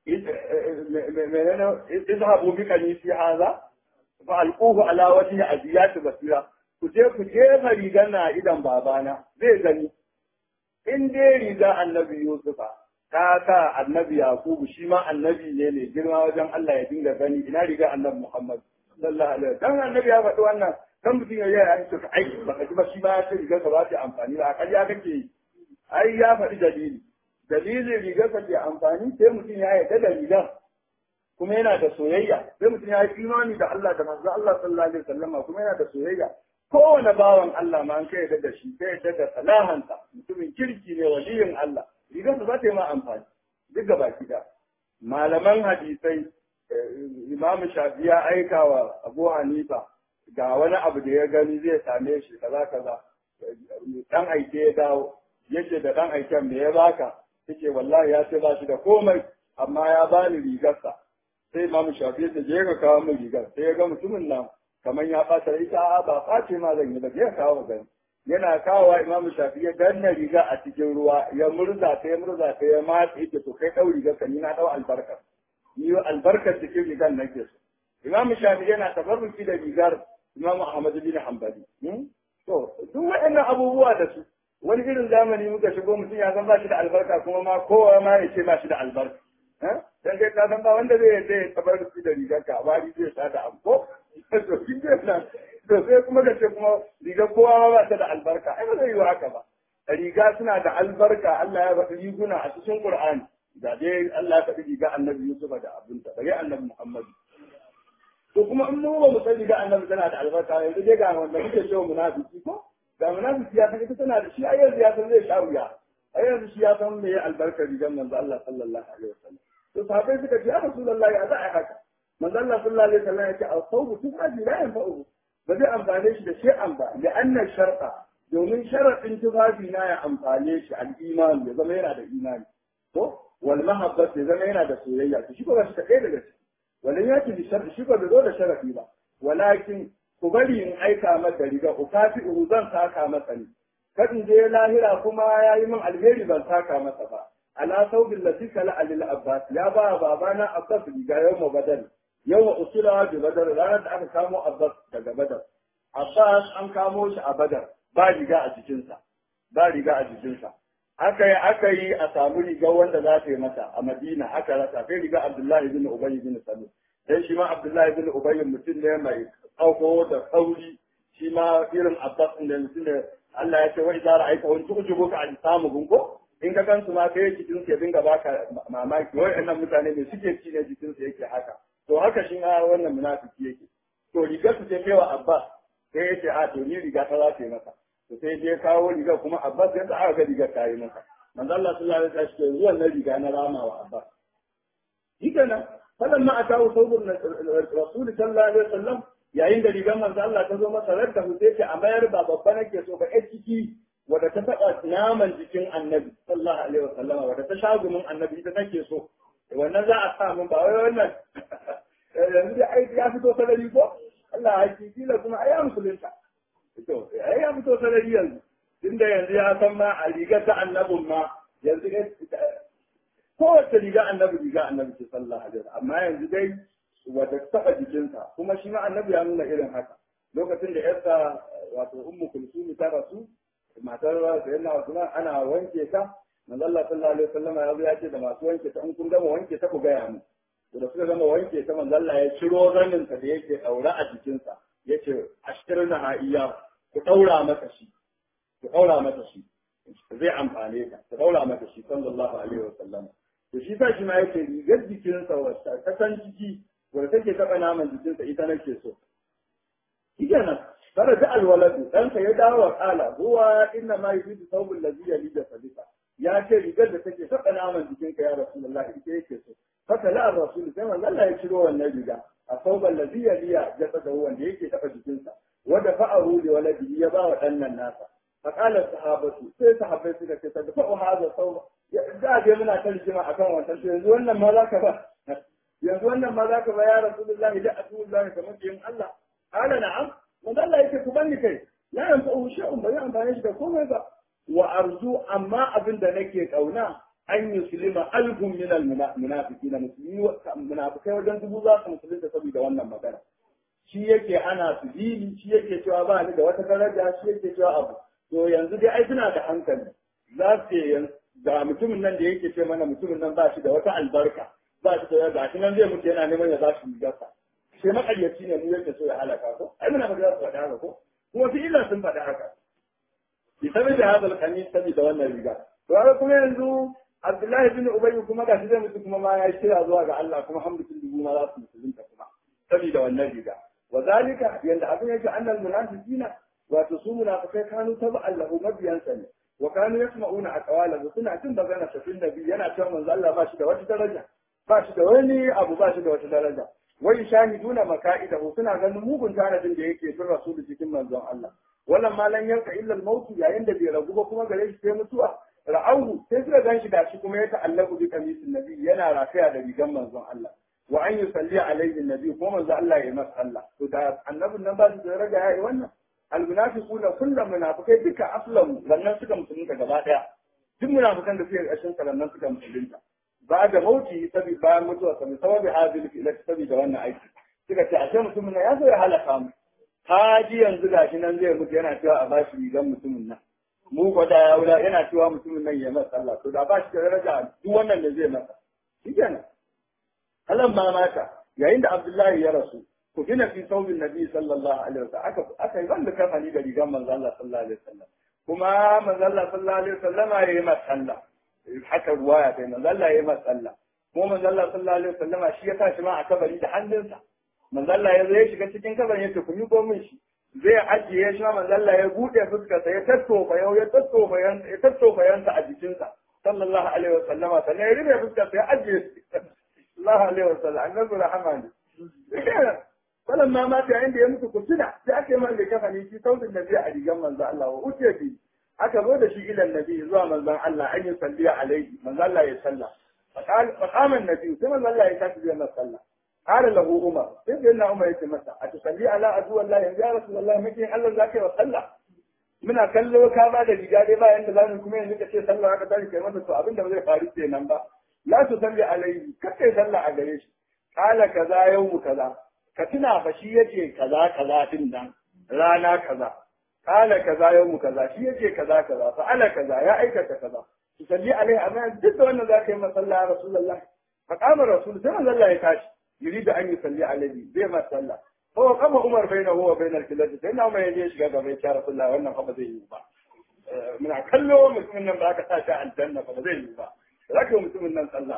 menene izhabu bi kanisi hadha fa alquhu ala wajhi aziyat basira ku je ku jefa rigar na idan babana zai gani in dai riga annabi Yusufa ta sa annabi Yakubu shi ma annabi ne ne girma wajen Allah ya dinga gani ina riga annabi Muhammad sallallahu alaihi wasallam dan annabi ya faɗi wannan kan mutum ya yi an ce ai baka ji ba shi ba ya ce rigar ka ba ta amfani ba a ya kake yi ai ya faɗi dalili dalilin rigar ka ke amfani sai mutum ya yarda da rigar kuma yana da soyayya sai mutum ya yi imani da Allah da manzo Allah sallallahu alaihi wasallam kuma yana da soyayya kowane bawan Allah ma an kai yadda da shi kai yadda da salahansa mutumin kirki ne waliyin Allah rigarsa za ta yi ma amfani duk gaba da malaman hadisai Imam Shafi ya aika wa Abu Hanifa ga wani abu da ya gani zai same shi kaza kaza dan aike ya dawo yace da dan aiken me ya baka yace wallahi ya ce ba shi da komai amma ya bani rigarsa sai Imam Shafi ya je ka kawo min rigar sai ya ga mutumin nan kamar ya ɓata ita a ba ɓace ma zan yi ba zai kawo gani yana kawowa imamu shafi ya danna riga a cikin ruwa ya murza ta ya murza ta ya matse ita to kai ɗau rigar ka ni na ɗau albarkar ni albarkar cikin rigar nake so imamu shafi yana tabarruki da rigar imamu ahmadu bin hanbali to duk waɗannan abubuwa da su wani irin zamani muka shigo mutum ya san ba shi da albarka kuma ma kowa ma ya ce ba shi da albarka dan kai ka san ba wanda zai yarda ya tabarruki da rigar ka ba zai sa da amko to shi nan to sai kuma da ce kuma riga kowa ma ba ta da albarka ai ba zai yi haka ba riga suna da albarka Allah ya faɗi riguna a cikin Qur'ani da dai Allah ya faɗi riga Annabi Yusuf da abinta bare Annabi Muhammad to kuma in mu ba mu san riga Annabi tana da albarka yanzu dai ga wanda muke cewa munafiki ko ga munafiki ya san ita tana da shi ai yanzu ya san zai sha wuya ai yanzu shi ya san me ya albarka rigar manzo Allah sallallahu alaihi wasallam to sahabbai suka ce ya rasulullahi a za a haka manzo Allah sallallahu alaihi wasallam yake al-sawbu tufaji la yanfa'u ba zai amfane shi da shay'an ba da annan sharqa domin sharadin tufafi na ya amfane shi al-iman ya zama yana da imani ko wal mahabbat ya zama yana da soyayya to shi ba shi ta kai daga shi walan yaki bi sharri shi ba da zo da sharafi ba walakin ku bari in aika masa riga ukafi'u zan saka masa ne kadin je lahira kuma yayi min alheri ban saka masa ba ala saubin lati kala alil abbas ya ba babana abbas riga yau badal yau wa usula bi badar ranar da aka kamo abbas daga badar abbas an kamo shi a badar ba riga a jikinsa ba riga a jikinsa aka yi aka yi a samu riga wanda za ta yi masa a madina aka rasa kai riga abdullahi bin ubay bin salul dan shi ma abdullahi bin ubay mutum ne mai tsauko da sauri shi ma irin abbas din da mutum da Allah ya ce wa idza ra'aita wa tu'jibuka an samu gunko in ka gansu ma kai jikin su ya dinga baka mamaki wa'annan mutane ne suke ci ne jikin su yake haka to haka shi ma wannan munafiki yake to rigar su ce kai wa Abbas sai ya ce a to ni riga ta za ta yi masa to sai je kawo rigar kuma Abbas ya aka ga rigar ta yi masa manzo Allah sallallahu alaihi wasallam ce zuwan na riga na rama wa Abbas hika nan falan ma atawu sawbun rasul sallallahu alaihi wasallam yayin da rigar manzo Allah ta zo masa radda sai ce a mayar ba babba nake so ba ai ciki wadda ta taɓa naman jikin annabi sallallahu alaihi wasallam wadda ta shagumin annabi ita nake so wannan za a sa min ba wai wannan yanzu da ai ya fito sarari ko Allah ya ci kila kuma ai ya musulunta to ai ya fito sarari yanzu tunda yanzu ya san ma a rigar ta annabin ma yanzu kowace riga annabi riga annabi ce sallallahu alaihi wasallam amma yanzu dai wadda ta taɓa jikinsa kuma shi ma annabi ya nuna irin haka lokacin da yarsa wato ummu kulsumi ta rasu matar sayyidina Usman ana wanke ta manzo Allah sallallahu alaihi wasallam ya zo ya ce da masu wanke ta in kun gama wanke ta ku gaya mu da suka gama wanke ta manzo Allah ya ciro zanin ta da yake daura a jikin sa yace ashtirna ha iya ku daura mata shi ku daura mata shi zai amfane ka ku daura mata shi sallallahu alaihi wasallam to shi sa shi ma yake rigar jikin sa wata ta san ciki wanda take taba naman jikin sa ita nake so kenan فرجع الولد أنت يدعى وقال هو إنما يريد ثوب الذي يلي جسدك يا شيء يقدر تكي فقنا من دينك يا رسول الله إنت يكسو فكلا الرسول كما لا يشروا النبي الثوب الذي يلي جسده هو اللي يكي تقى جسنسا ودفعه لولده يبا وأن الناس فقال الصحابة سي صحابة سيدة تدفع هذا الثوب da je muna tarjima akan wannan to yanzu wannan ma zaka ba yanzu wannan ma zaka ba ya rasulullahi da atullahi kamar yin Allah qala na'am manzo Allah yake ku bani kai la yanfa'u shay'un ba zai amfane shi da komai ba wa arzu amma abin da nake kauna an yuslima alhum min almunafiqina muslimi munafikai wajen dubu za su musulunta saboda wannan magana shi yake ana su dini shi yake cewa ba ni da wata daraja shi yake cewa abu to yanzu dai ai suna da hankali za su ga mutumin nan da yake ce mana mutumin nan ba shi da wata albarka ba shi da ga shi nan zai mutu yana neman ya za shi gasa sai makaryaci ne mu yake so ya halaka ko ai muna magana su faɗa haka ko kuma fi illa sun faɗa haka bi sabi da hadal kanis sabi da wannan riga to haka kuma yanzu Abdullahi bin Ubay kuma gashi zai mutu kuma ma ya kira zuwa ga Allah kuma hamdulillah dubu ma za su musulunta kuma sabi da wannan riga wa zalika yanda abin yake annal munafiqina wato su munafikai kanu ta ba'allahu mabiyansa ne wa kanu yasma'una aqwalahu suna jin magana sa fil nabi yana cewa manzo Allah ba shi da wata daraja ba shi da wani abu ba shi da wata daraja wai shahiduna maka'idahu suna ganin mugun tanadin da yake fin rasulu cikin manzon Allah wannan malan yanka illa al-maut yayin da bai ragu ba kuma gare shi sai mutuwa ra'ahu sai suka gan shi da shi kuma ya ta'allaku bi kamisin nabi yana rafiya da rigan manzon Allah wa an yusalli alaihi nabi ko manzon Allah ya masa Allah to da annabin nan ba su da daraja yayi wannan almunafiquna kullum munafikai duka aslamu sannan suka musulunta gaba daya duk munafikan da suke ƙarshen sannan suka musulunta ba da mauti sabi bayan mutuwa sabi sababi hadil ila sabi da wannan aiki suka ce ashe mutumin nan ya zo ya halaka mu haji yanzu gashi nan zai mutu yana cewa a bashi rigan mutumin nan mu ko da ya wula yana cewa mutumin nan ya masa sallah to da ba shi da daraja duk wannan da zai masa shikenan alam ma mata yayin da Abdullahi ya rasu ku gina fi saubin nabi sallallahu alaihi wasallam aka aka yi banda kafani da rigan manzo Allah sallallahu alaihi wasallam kuma manzo Allah sallallahu alaihi wasallam ya yi masa sallah haka ruwaya kai manzo Allah ya yi masa sallah kuma manzo Allah sallallahu alaihi wasallam shi ya tashi ma a kabari da hannunsa manzo Allah ya zo ya shiga cikin kabarin yace ku yi min shi zai ajiye shi manzo Allah ya bude fuskarsa ya tattofa yau ya tattofa yansa ya tattofa yansa a jikinsa sallallahu alaihi wasallama sannan ya rufe fuskarsa ya ajiye sallallahu alaihi wasallam annabi rahama ne falan ma mata yayin da ya mutu kusuna sai aka yi man da kafani shi sautin da zai a rigan manzo Allah wa uce bi aka zo da shi ilan nabi zuwa manzon Allah an yi salliya alaihi manzo Allah ya salla faqama nabi sai manzo Allah ya tashi zai masa sallah قال له عمر سيدنا عمر يتي مسا أتصلي على عدو الله يا رسول الله مكين الله ذاك وصلى muna kallo ka ba da riga dai ba yanda zamu kuma yanzu ka ce sallah aka tashi kai masa to abin da ba zai faru kenan ba la tu salli alaihi kai sallah a gare shi kala kaza yawmu kaza ka tuna fa shi yace kaza kaza din nan rana kaza kala kaza yawmu kaza shi yace kaza kaza fa ala kaza ya aikata kaza tu salli alaihi amma duk da wannan zaka yi masalla ya rasulullah fa qama rasul sai manzo Allah ya tashi يريد أن يصلي عليه زي ما صلى هو قام عمر بينه وبين الكلاب سيدنا عمر يجيش قال يا رسول الله وانا فما زي يوبا من كله مسلم من ذاك تاشا الجنة فما زي يوبا لكن مسلم من صلى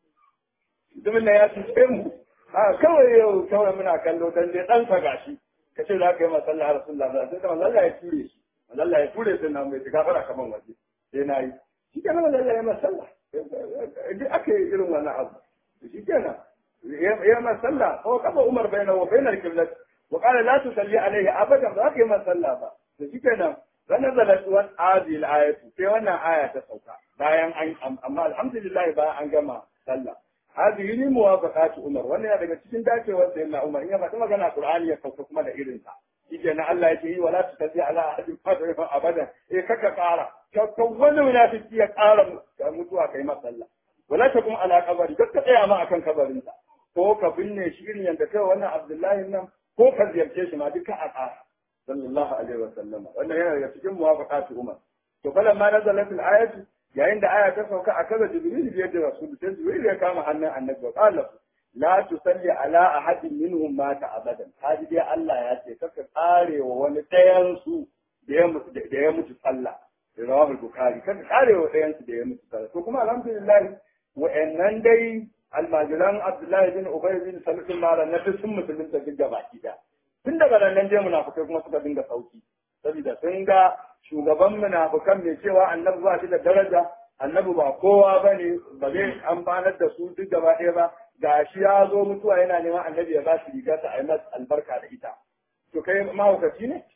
مسلم ya tuce mu a kawai yau kawai muna kallo dan dai dan sa gashi kace za ka yi masalla rasulullah sai da Allah ya ture shi Allah ya ture sai na mai gafara kaman waje sai na yi shi kenan Allah ya masalla duk ake irin wannan abu shi kenan يوم صلى هو قضى عمر بينه وبين القبلة وقال لا تصلي عليه ابدا ذاك يوم صلى فشكنا فنزلت هذه الآية في وانا آية تسوكا bayan an amma alhamdulillah ba an gama sallah hadhihi ni muwafaqat umar wannan ya daga cikin dacewar da yana umar in ya faɗi magana qur'ani ya sauka kuma da irin sa shike na Allah ya ce yi wala tusalli ala ahadin fadrifa abada eh kaka ƙara ka wani munafiki ya ƙara mutuwa kai masalla wala takum ala qabri ka tsaya ma akan kabarinsa ko ka binne shi irin yadda kai wannan Abdullahi nan ko ka ziyarce shi ma duka a ƙara sallallahu alaihi wa sallama wannan yana daga cikin muwafaqatu Umar to falan ma nazalat al-ayatu yayin da aya ta sauka a kaza Jibril biyar da Rasul sai Jibril ya kama hannun Annabi wa qala la tusalli ala ahadin minhum mata abadan hadi dai Allah ya ce kaka kare wa wani ɗayan su da ya mutu da ya mutu sallah rawahu bukhari kaka kare wa ɗayan su da ya mutu sallah to kuma alhamdulillah wa'annan dai almajiran Abdullahi bin Ubay bin Salul Mara na duk sun musulunta duk da baki da. Tun daga nan je munafukai kuma suka dinga sauki. Saboda sun ga shugaban munafukan mai cewa annabi ba shi da daraja, annabi ba kowa ba ne, ba zai amfanar da su duk gaba ɗaya ba, ga shi ya zo mutuwa yana neman annabi ya ba shi riga ta a yi albarka da ita. To kai mahaukaci ne?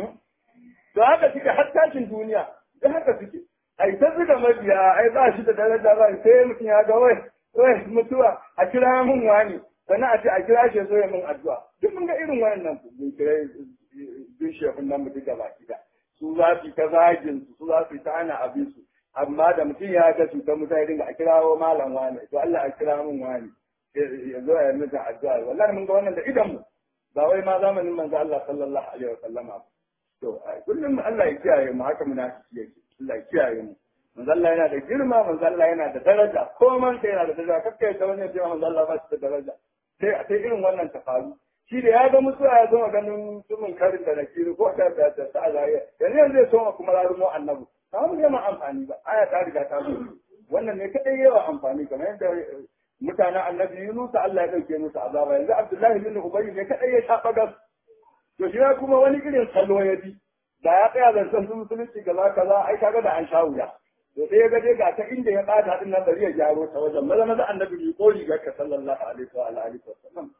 To haka suke har tashin duniya, da haka suke. Ai ta zuga mabiya, ai ba shi da daraja ba, sai mutum ya ga wai wai mutuwa a kira mun wani sannan a ce a kira shi zo ya mun addu'a duk mun ga irin wannan mun kira bin shefin nan mutum gaba gida su za su ta zagin su su za su ta ana abin su amma da mutum ya ga cutar mutane dinga a kirawo malam wani to Allah a kira mun wani ya zo ya mutum addu'a wallahi mun ga wannan da idan mu ba wai ma zamanin manzo Allah sallallahu alaihi wa sallama to kullum Allah ya kiyaye mu haka munafiki yake Allah ya kiyaye mu manzo Allah yana da girma manzo Allah yana da daraja ko man sai yana da daraja kakka ya wani ya ce manzo Allah ba shi da daraja sai sai irin wannan ta faru shi da ya ga mutuwa ya zo ganin sumun karin da nakiri ko da da da ta azariya yanzu yanzu zai so kuma rarumo annabi ba mu ma amfani ba aya ta riga ta zo wannan ne kadai yawa amfani kamar yadda mutanen annabi Yunus Allah ya dauke musu azaba yanzu Abdullahi bin Ubay ne kadai ya shafa gas to shi kuma wani irin salo ya bi da ya tsaya zancen su musulunci kaza kaza ai kaga da an sha wuya to sai ya ga dai ga ta inda ya bata din nan bari ya gyaro ta wajen maza maza annabi bi ko rigar ka sallallahu alaihi wa alihi wa sallam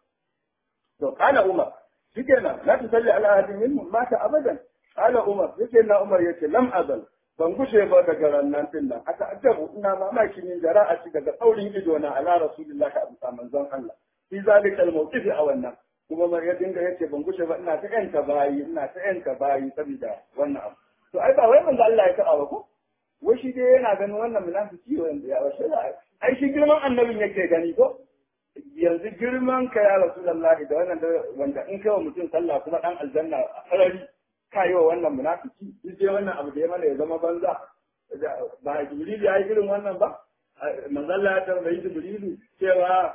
to kana umar shikenan la tusalli ala ahadin minhum mata abadan kana umar yake na umar yace lam azal ban gushe ba daga rannan din nan aka ajabu ina mamaki min jara'a ci daga tsaurin ido na ala rasulullahi abu manzon Allah fi zalika al-mawqif a wannan kuma ma ya dinga yace ban gushe ba ina ta yanka bayi ina ta yanka bayi saboda wannan abu to ai ba wai manzo Allah ya taba ba ko wai shi dai yana ganin wannan munafiki wanda ya washe ai shi girman annabin yake gani ko yanzu girman ka ya rasulullahi da wannan wanda in kai wa mutum sallah kuma dan aljanna a sarari ka yi wa wannan munafiki duk dai wannan abu da ya mana ya zama banza ba jibril ya yi irin wannan ba manzo Allah ya tambayi jibrilu cewa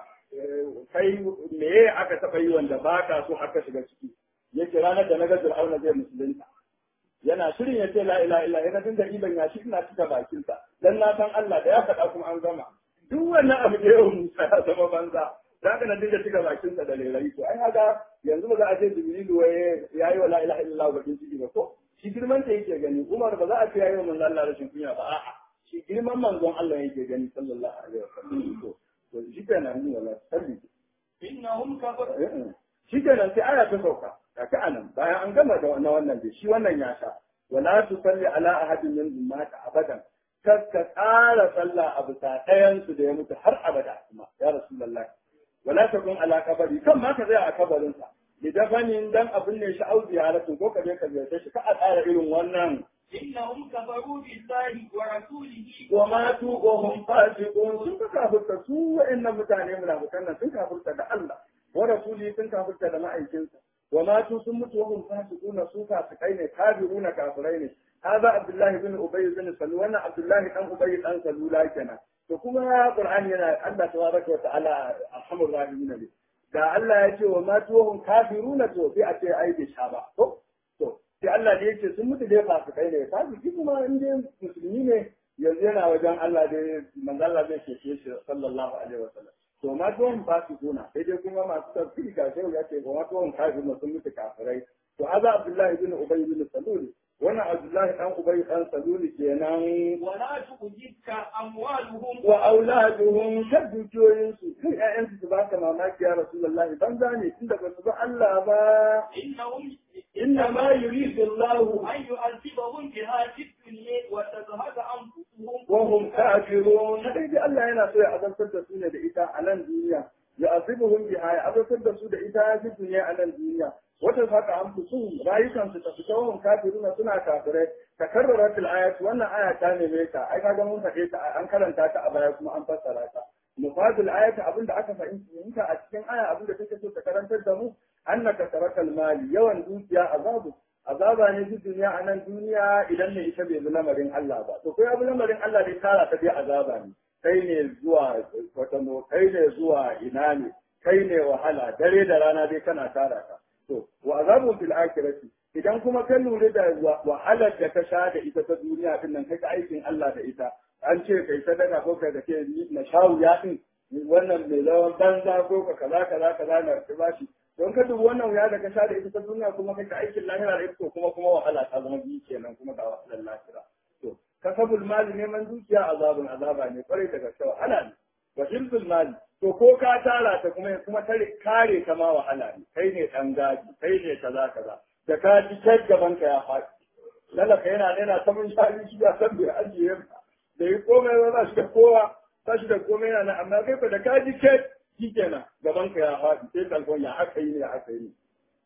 kai me aka taɓa yi wanda ba ka so aka shiga ciki yake ranar da na ga Fir'auna zai musulunta yana shirin ya ce la ilaha illa yana dinga iban ya shi ina cika bakinsa dan na san Allah da ya faɗa kuma an gama duk wannan abu da yau Musa ya zama banza za ka na dinga cika bakinsa da lairai to ai haka yanzu ba za a ce Jibrilu waye yayi wa la ilaha illallah bakin ciki ba ko shi girman ta yake gani Umar ba za a ce yayi wa manzon Allah rashin kunya ba a'a shi girman manzon Allah yake gani sallallahu alaihi wasallam to to shi kenan ni wala sabbi innahum kafaru shi kenan sai aya ta sauka kaka anan bayan an gama da wannan wannan dai shi wannan ya sha wala tusalli ala ahadin min mata abadan kar ka tsara sallah a bisa ɗayan su da ya mutu har abada kuma ya rasulullahi wala takun ala kabari kan ma ka tsaya a kabarin sa lidafanin dan abin ne shi auzi halatu ko ka je ka ziyarce shi ka a tsara irin wannan innahum kafaru billahi wa rasulihi wa matu wa hum fasiqun sun ka kafirta su wa'annan mutane munafikan nan sun kafirta da Allah wa rasuli sun kafirta da ma'aikinsa wa matu sun mutu wa hum fasiquna su fasikai ne kafiruna kafirai ne hada abdullahi bin ubay bin salul wannan abdullahi dan ubay dan salula kenan to kuma qur'ani yana Allah tabaraka wa ta'ala arhamur rahimin ne da Allah ya ce wa matu wa hum kafiruna to sai a ce ai bai sha ba to to sai Allah da yake sun mutu dai fasikai ne fasiki kuma in dai musulmi ne yanzu yana wajen Allah dai manzo Allah zai keke shi sallallahu alaihi wasallam to ma tuwon fasikuna sai dai kuma masu tafsiri ga shehu ya ce kuma tuwon kafin sun mutu kafirai to aza Abdullahi bin Ubay bin Salul wannan Abdullahi dan Ubay dan Salul kenan wala tu'jibka amwaluhum wa auladuhum shaddukiyoyin su kai ƴaƴan su ba ka mamaki ya Rasulullahi banza ne tunda ba su ba Allah ba innahum inna ma yuridu Allah an yu'adhibahum biha fid dunya wa tazhaba anfusuhum wa hum kafirun sai dai Allah yana so ya azabtar da su ne da ita a nan duniya ya azibuhum biha ya azabtar da su da ita a duniya a nan duniya wata haka an fusu rayukan su ta fita wa kafiruna suna kafirai takarrarat al-ayat wannan aya ta neme ta ai kaga mun faɗe ta an karanta ta a baya kuma an fassara ta mufadul ayat abinda aka fahimta a cikin aya abinda take so ta karantar da mu annaka tarakal mali yawan dukiya azabu azaba ne duk duniya a nan duniya idan ne ita bai bi lamarin Allah ba to kai abu lamarin Allah dai tara ta dai azaba ne kai ne zuwa kwatano kai ne zuwa ina ne kai ne wahala dare da rana dai kana tara ta to wa azabun fil akhirati idan kuma ka lura da wahalar da ka sha da ita ta duniya din nan kai aikin Allah da ita an ce kai sadaka ko kai da ke na shawu ya din wannan mai lawan banza ko ka kaza kaza kaza na ka bashi don ka dubi wannan wuya da ka sha da ita ta duniya kuma kai ka aikin lahira da ita to kuma kuma wahala ta zama biyu kenan kuma ga wahalar lahira to kasabul mali neman dukiya azabun azaba ne kwarai da gaske wahala ne wa hibzul mali to ko ka tara ta kuma kuma tare kare ta ma wahala ne kai ne dan gaji kai ne kaza kaza da ka ji kai gaban ka ya faɗi lalaka yana yana ta mun shari shi ya san bai ajiye da yi komai ba shi da kowa ba shi da komai yana amma kai fa da ka ji kai shi kenan gaban ka ya faɗi sai kalkon ya aka yi ne ya aka yi ne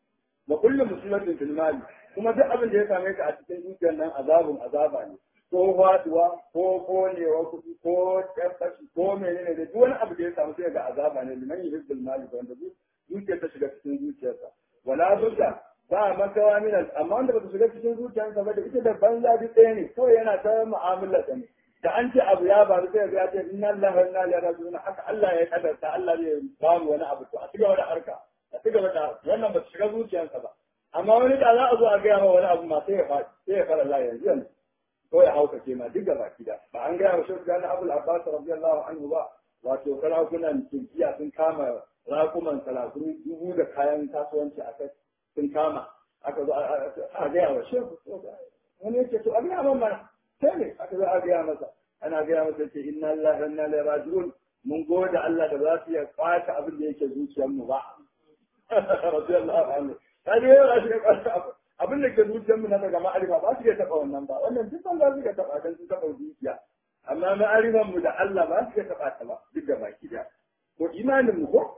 wa kullu muslimatin fil mali kuma duk abin da ya same ka a cikin dukiyar nan azabun azaba ne ko faduwa ko konewa kuɗi ko tabbaci ko menene da duk wani abu da ya samu sai ga azaba ne liman yuhibbul mali wanda dukiyar ta shiga cikin zuciyarsa wala budda ba makawa min amma wanda ba ta shiga cikin zuciyarsa ba da ita da banza duk ɗaya ne kawai yana ta mu'amalar ta ne da an ce abu ya faru sai ya ce inna lillahi wa inna ilaihi raji'un haka Allah ya kadarta Allah zai ba mu wani abu to a cigaba da harka a cigaba da wannan ba ta shiga zuciyarsa ba amma wani da za a zo a gaya ma wani abu ma sai ya faɗi sai ya fara Allah yanzu yanzu ko ya hauka ce ma duk gaba kida ba an gaya wa shi gani Abul Abbas radiyallahu anhu ba wato sarakunan Turkiya sun kama rakuman salakun dubu da kayan kasuwanci a kai sun kama aka zo a gaya wa shehu wani yake to a gaya mana sai ne aka zo a gaya masa ana gaya masa ce inna lillahi wa inna ilaihi raji'un mun gode Allah da za su iya kwace abin da yake zuciyar mu ba radiyallahu anhu kaje ya shi kwace abin da ke zuciyar mu na daga ma'arifa ba su iya taba wannan ba wannan duk ban za su iya taba dan su taba zuciya amma ma'arifan mu da Allah ba su iya taba ta ba duk da baki da ko imanin mu ko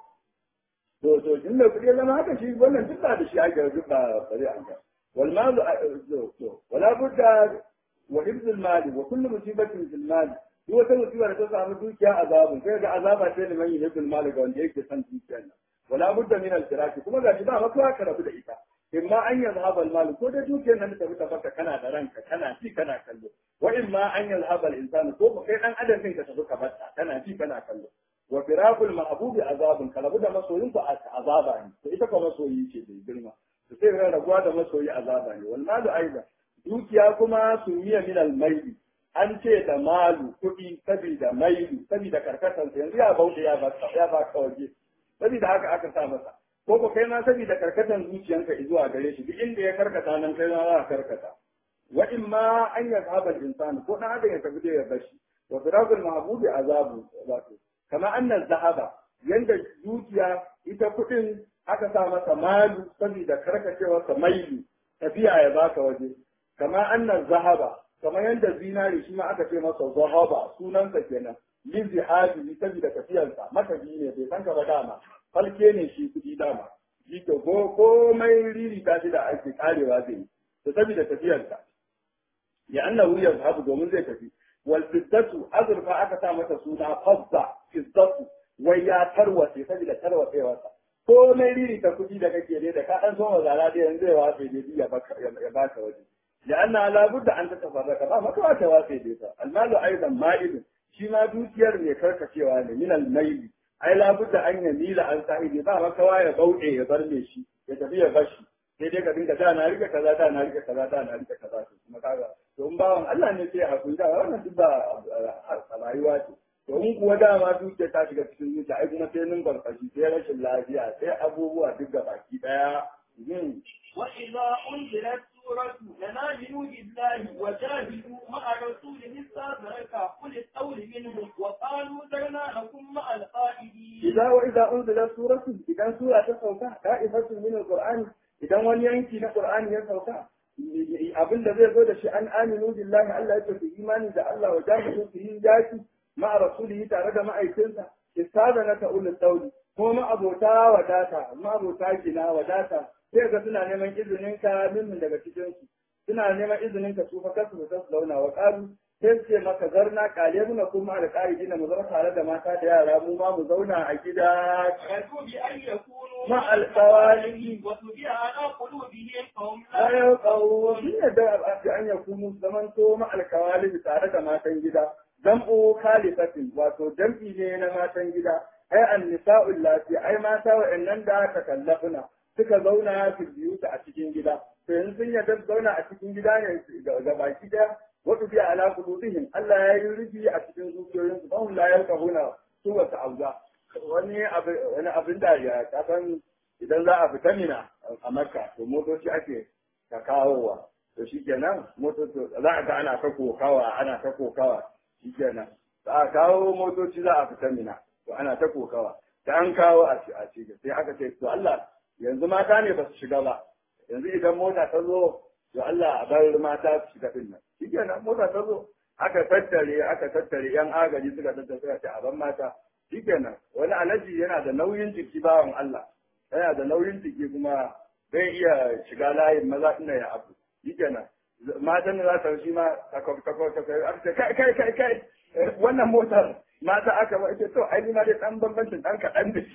to to din da kudi zama haka shi wannan duk ba da shi ake duk ba bare an ga wal mal to wala budda wa hifz al mal wa kullu musibatin fil mal duk wata musiba da ta samu dukiya azabun sai ga azaba ce ne mai hifz mal ga wanda yake san dukiyar nan wala budda min al firaki kuma ga shi ba maka ka rabu da ita imma an yazhaba al mal ko da dukiyar nan ta fita baka kana da ranka kana ci kana kallo wa imma an yazhaba al insan ko kai dan adam ka tafi ka barta kana ci kana kallo wa firaqul mahbubi azabun kalabu da masoyin ku azaba ne to ita kuma masoyi ce bai girma to sai ga raguwa da masoyi azaba ne wal malu aidan dukiya kuma sumiya min al maili an ce da malu kuɗi sabida mailu sabida karkatar yanzu ya bauta ya ba ya ba ka waje sabida haka aka sa masa ko ko kai ma sabida karkatar zuciyanka zuwa gare shi duk inda ya karkata nan kai ma za ka karkata wa in ma an yazhaba al insan ko dan adam ya tafi da ya bashi wa firaqul mahbubi azabu wato kama annan zahaba yanda dukiya ita kuɗin aka sa masa malu saboda karkacewarsa mailu tafiya ya baka waje kama annan zahaba kama yanda zinari shi ma aka ce masa zahaba sunansa kenan min zihabi saboda tafiyarsa matabi ne bai san ka ba dama falke ne shi kuɗi dama shi ko komai riri ta shi da ake karewa zai yi to saboda tafiyarsa ya annahu yazhabu domin zai tafi wal fiddatu azurfa aka sa mata suna fadda fiddatu wai ya tarwace saboda tarwatsewarsa ko mai riri ta kuɗi da kake ne da ka ɗan zo mazara da yanzu ya watse ne ya baka ya baka waje da anna la budda an ta tafarraka ba maka wata watse ne ta almalu aidan ma'il shi ma dukiyar ne karkacewa ne min almaili ai la budda an yamila an sahibi ba maka ya bauɗe ya bar me shi ya tafi ya bashi sai dai ka dinga da na rike kaza da na rike kaza da na rike kaza to kuma kaga to in bawan Allah ne sai hakuri da wannan duk ba rayuwa ce to in kuwa dama dukiya ta shiga cikin zuciya ai kuma sai nun barkashi sai rashin lafiya sai abubuwa duk da baki daya وإذا أنزلت سورة فآمنوا بالله وجاهدوا مع رسوله استاذنك قل القول منهم وقالوا ذرنا لكم مع القائدين. إذا وإذا أنزلت سورة إذا سورة تسوكا طائفة من القرآن idan wani yanki na Qur'ani ya sauka abin da zai zo da shi an aminu billahi Allah ya tafi imani da Allah wa jahidu su yi yaki ma'a rasulihi tare da ma'aikinsa istada na ta'ulul dauli ko ma'abota wadata ma'abota gina wadata sai ga suna neman izinin ka min daga cikin su suna neman izinin ka su fa kasu su launa wa qalu sai su ce maka zarna kale muna kuma da ƙa'idi na mu zama tare da mata da yara mu ma mu zauna a gida رجوا بأن يكونوا مع الخوالف وطبع على قلوبهم فهم la لا yaqawu sun yadda a an yakunu zaman to ma alkawali tare da matan gida jam'u khalifatin wato jam'i ne na matan gida ai an nisa'ul lati ai mata wa'annan da aka kallafuna suka zauna su biyu a cikin gida to yanzu sun yadda su zauna a cikin gida ne ga baki daya wato bi ala qulubihim Allah ya yi rufi a cikin zuciyoyinsu ba hum la yaqahuna su wata auza wani abin wani abin da ya kasan idan za a fita mina a makka to motoci ake ka kawowa to shi kenan motoci za a ga ana ta kokawa ana ta kokawa shi kenan za a kawo motoci za a fita mina to ana ta kokawa da an kawo a ci a ci sai aka ce to Allah yanzu mata ne ba su shiga ba yanzu idan mota ta zo to Allah a bar mata su shiga din nan shi kenan mota ta zo aka tattare aka tattare yan agaji suka tattare suka ce a ban mata shi kenan wani alaji yana da nauyin jiki bawan Allah yana da nauyin jiki kuma zai iya shiga layin maza ina ya abu shi kenan matan da za su shi ma takwab takwab takwab aka ce kai kai kai kai wannan motar mata aka ba ita to ai ma dai dan bambancin dan kaɗan da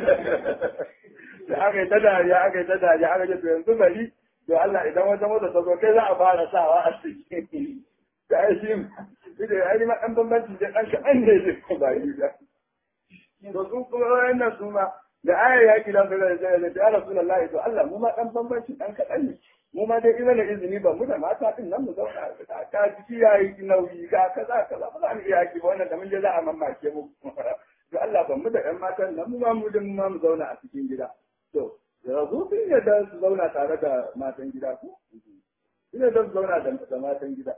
da aka yi ta dariya aka yi ta dariya aka ce to yanzu bari to Allah idan wata mota ta zo kai za a fara sawa a cikin da ai shi ita ai ma dan bambancin dai dan kaɗan ne ba yi da to su kuma wannan su ma da ayar yaki da su da da ya rasulullahi to Allah mu ma dan bambanci dan kadan ne mu ma dai ina da izini ba mu da mata din nan mu zauna ka ka jiki yayi nauyi ka kaza kaza ba za mu iya yaki ba wannan da mun je za a mamake mu to Allah ban mu da ƴan matan nan mu ma mu din mu ma mu zauna a cikin gida to yanzu sun yadda su zauna tare da matan gida ko sun yadda su zauna da matan gida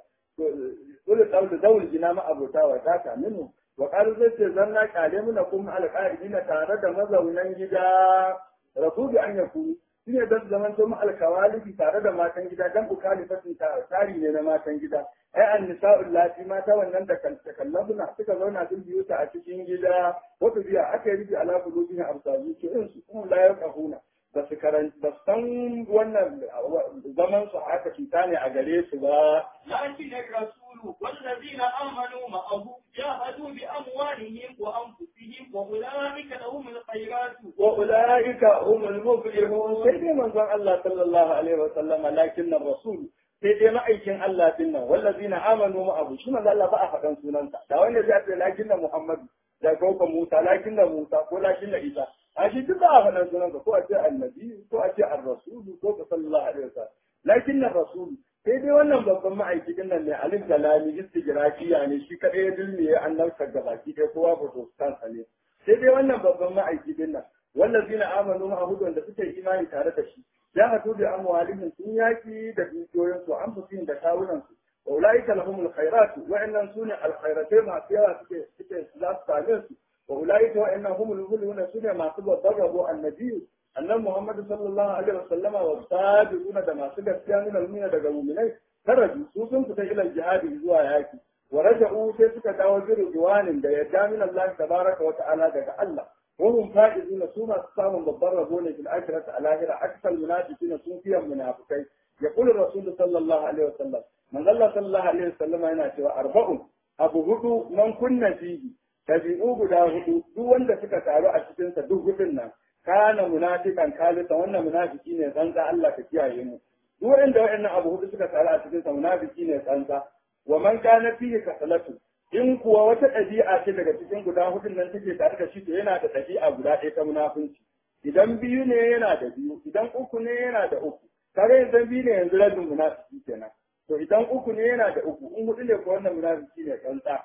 dole tsawon zaul gina ma abota wa ta minu wa qalu zai ce zanna kale muna kuma alqa'idina tare da mazaunan gida rasulu an yakunu shine dan zaman to mu alkawalifi tare da matan gida dan ukalifatin tari ne na matan gida ai an nisa'ul lati mata wannan da takallabuna suka zauna sun biyu ta a cikin gida wato biya aka yi rubi ala qulubihim absazu ce in su kuma la yaqahuna ba su karanta ba san wannan zaman su haka cuta ne a gare su ba لكن الرسول والذين آمنوا معه جاهدوا بأموالهم وأنفسهم وأولئك لهم الخيرات وأولئك هم المفلحون سيدي من ظن الله صلى الله عليه وسلم لكن الرسول sai dai ma'aikin Allah din nan wallazina amanu ma'ahu shi manzo Allah ba a faɗan sunansa da wanda zai ce lakin na Muhammadu da ko Musa lakin na Musa ko lakin na Isa a shi duk ba a faɗan sunansa ko a ce annabi ko a ce ar-rasulu ko sallallahu alaihi wasallam lakin na rasulu sai dai wannan babban ma'aikacin nan ne alif da lami istigrafiya ne shi kadai ya dilmiye annabta ga baki dai kowa protestant ne sai dai wannan babban ma'aikacin nan wallazina amanu ma'ahu da suke imani tare da shi ya hatu bi amwalihim sun yaki da dukiyoyin su an fusin da kawunan su wa ulaika lahumul khairat wa innan sune al khairatai masu yawa suke suke za su same su wa ulaika wa innan humul muluna sune masu babbar rabo annabi annan Muhammadu sallallahu alaihi wasallama wa sabiquna da masu gaskiya min almina daga mu'minai karaju su sun fita ila jihadi zuwa yaki wa raja'u sai suka dawo bi ridwanin da yadda min Allah tabaraka wa ta'ala daga Allah wa hum faizuna su masu samun babban rabo ne fil akhirati al akhirah aksal munafiqina sun fiye munafikai yaqulu rasul sallallahu alaihi wasallam man Allah sallallahu alaihi wasallam yana cewa arba'un abu hudu man kunna fihi tabi'u guda hudu duk wanda suka taru a cikin sa duk hudun nan kana munafikan kalisa wannan munafiki ne tsantsa Allah ka kiyaye mu duk wanda wayannan abu hudu suka taru a cikin sa munafiki ne tsantsa wa man kana fihi kasalatu in kuwa wata ɗabi'a ce daga cikin guda hudun nan take tare da shi to yana da ɗabi'a guda ɗaya ta munafunci idan biyu ne yana da biyu idan uku ne yana da uku kare idan biyu ne yanzu rabin munafiki kenan to idan uku ne yana da uku in hudu ne ko wannan munafiki ne tsantsa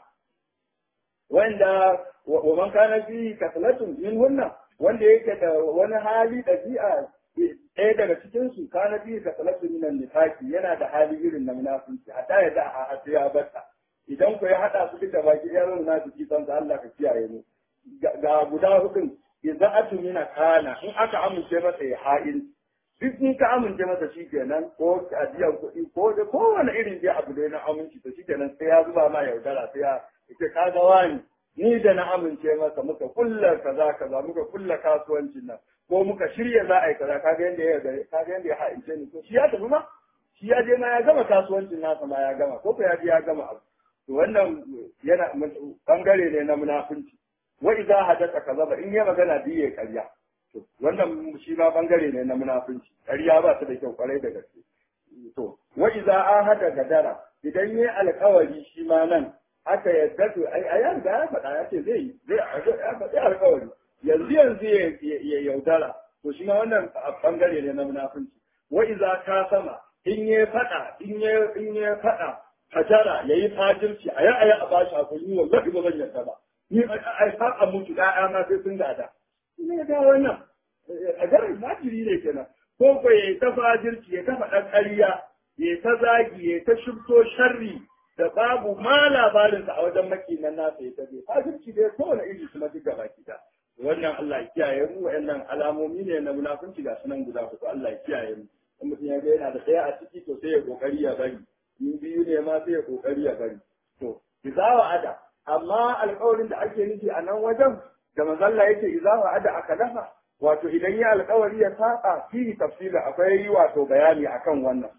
wanda wa man kana fihi kasalatun min hunna wanda yake da wani hali ɗabi'a ɗaya daga cikin su kana biyu ka salatu minan nifaki yana da hali irin na munafunci a ya da a hatu ya bata idan ku ya haɗa su duka baki ɗaya zan munafiki san sa Allah ka kiyaye mu ga guda hudun idan atu mina kana in aka amince masa ya ha'in duk in ka amince masa shi kenan ko ajiyar kuɗi ko da kowane irin dai abu da na aminci to shi kenan sai ya zuba ma yaudara sai ya ce ka ga wani ni da na amince masa muka kulla kaza kaza muka kulla kasuwancin nan ko muka shirya za a yi kaza kaga yanda ya gare kaga yanda ya ha'ince ni to shi ya tafi ma shi ya je ma ya gama kasuwancin nasa ma ya gama ko ko ya je ya gama abu to wannan yana bangare ne na munafunci wa idza hadatha kazaba in ya magana biye karya to wannan shi ma bangare ne na munafunci karya ba ta da kyau kwarai da gaske to wa idza ahada gadara idan yayi alkawari shi ma nan aka yadda to ai a yan ya faɗa ya ce zai zai ya faɗi alƙawari yanzu yanzu ya yaudara to shi ma wannan bangare ne na munafunci wa iza ka sama in ya faɗa in ya in ya faɗa hajara yayi fajirci a ya aya a bashi hakuri wallahi ba zan yarda ba ni ai fa a mutu da na sai sun gada ne ga wannan a garin fajiri ne kenan ko ko yayi ta fajirci ya ta faɗa ƙarya ya ta zagi ya ta shubto sharri da babu ma labarinsa a wajen makinan nasa ya tabe fajirci dai kowane iri kuma duk gaba kita wannan Allah ya kiyaye mu wa'annan alamomi ne na munafunci ga sunan guda hudu Allah ya kiyaye mu in mutum ya ga yana da ɗaya a ciki to sai ya kokari ya bari in biyu ne ma sai ya kokari ya bari to izawa ada amma alƙawarin da ake nufi a nan wajen da manzalla yake izawa ada aka dafa wato idan ya alƙawari ya saba fihi tafsila akwai wato bayani akan wannan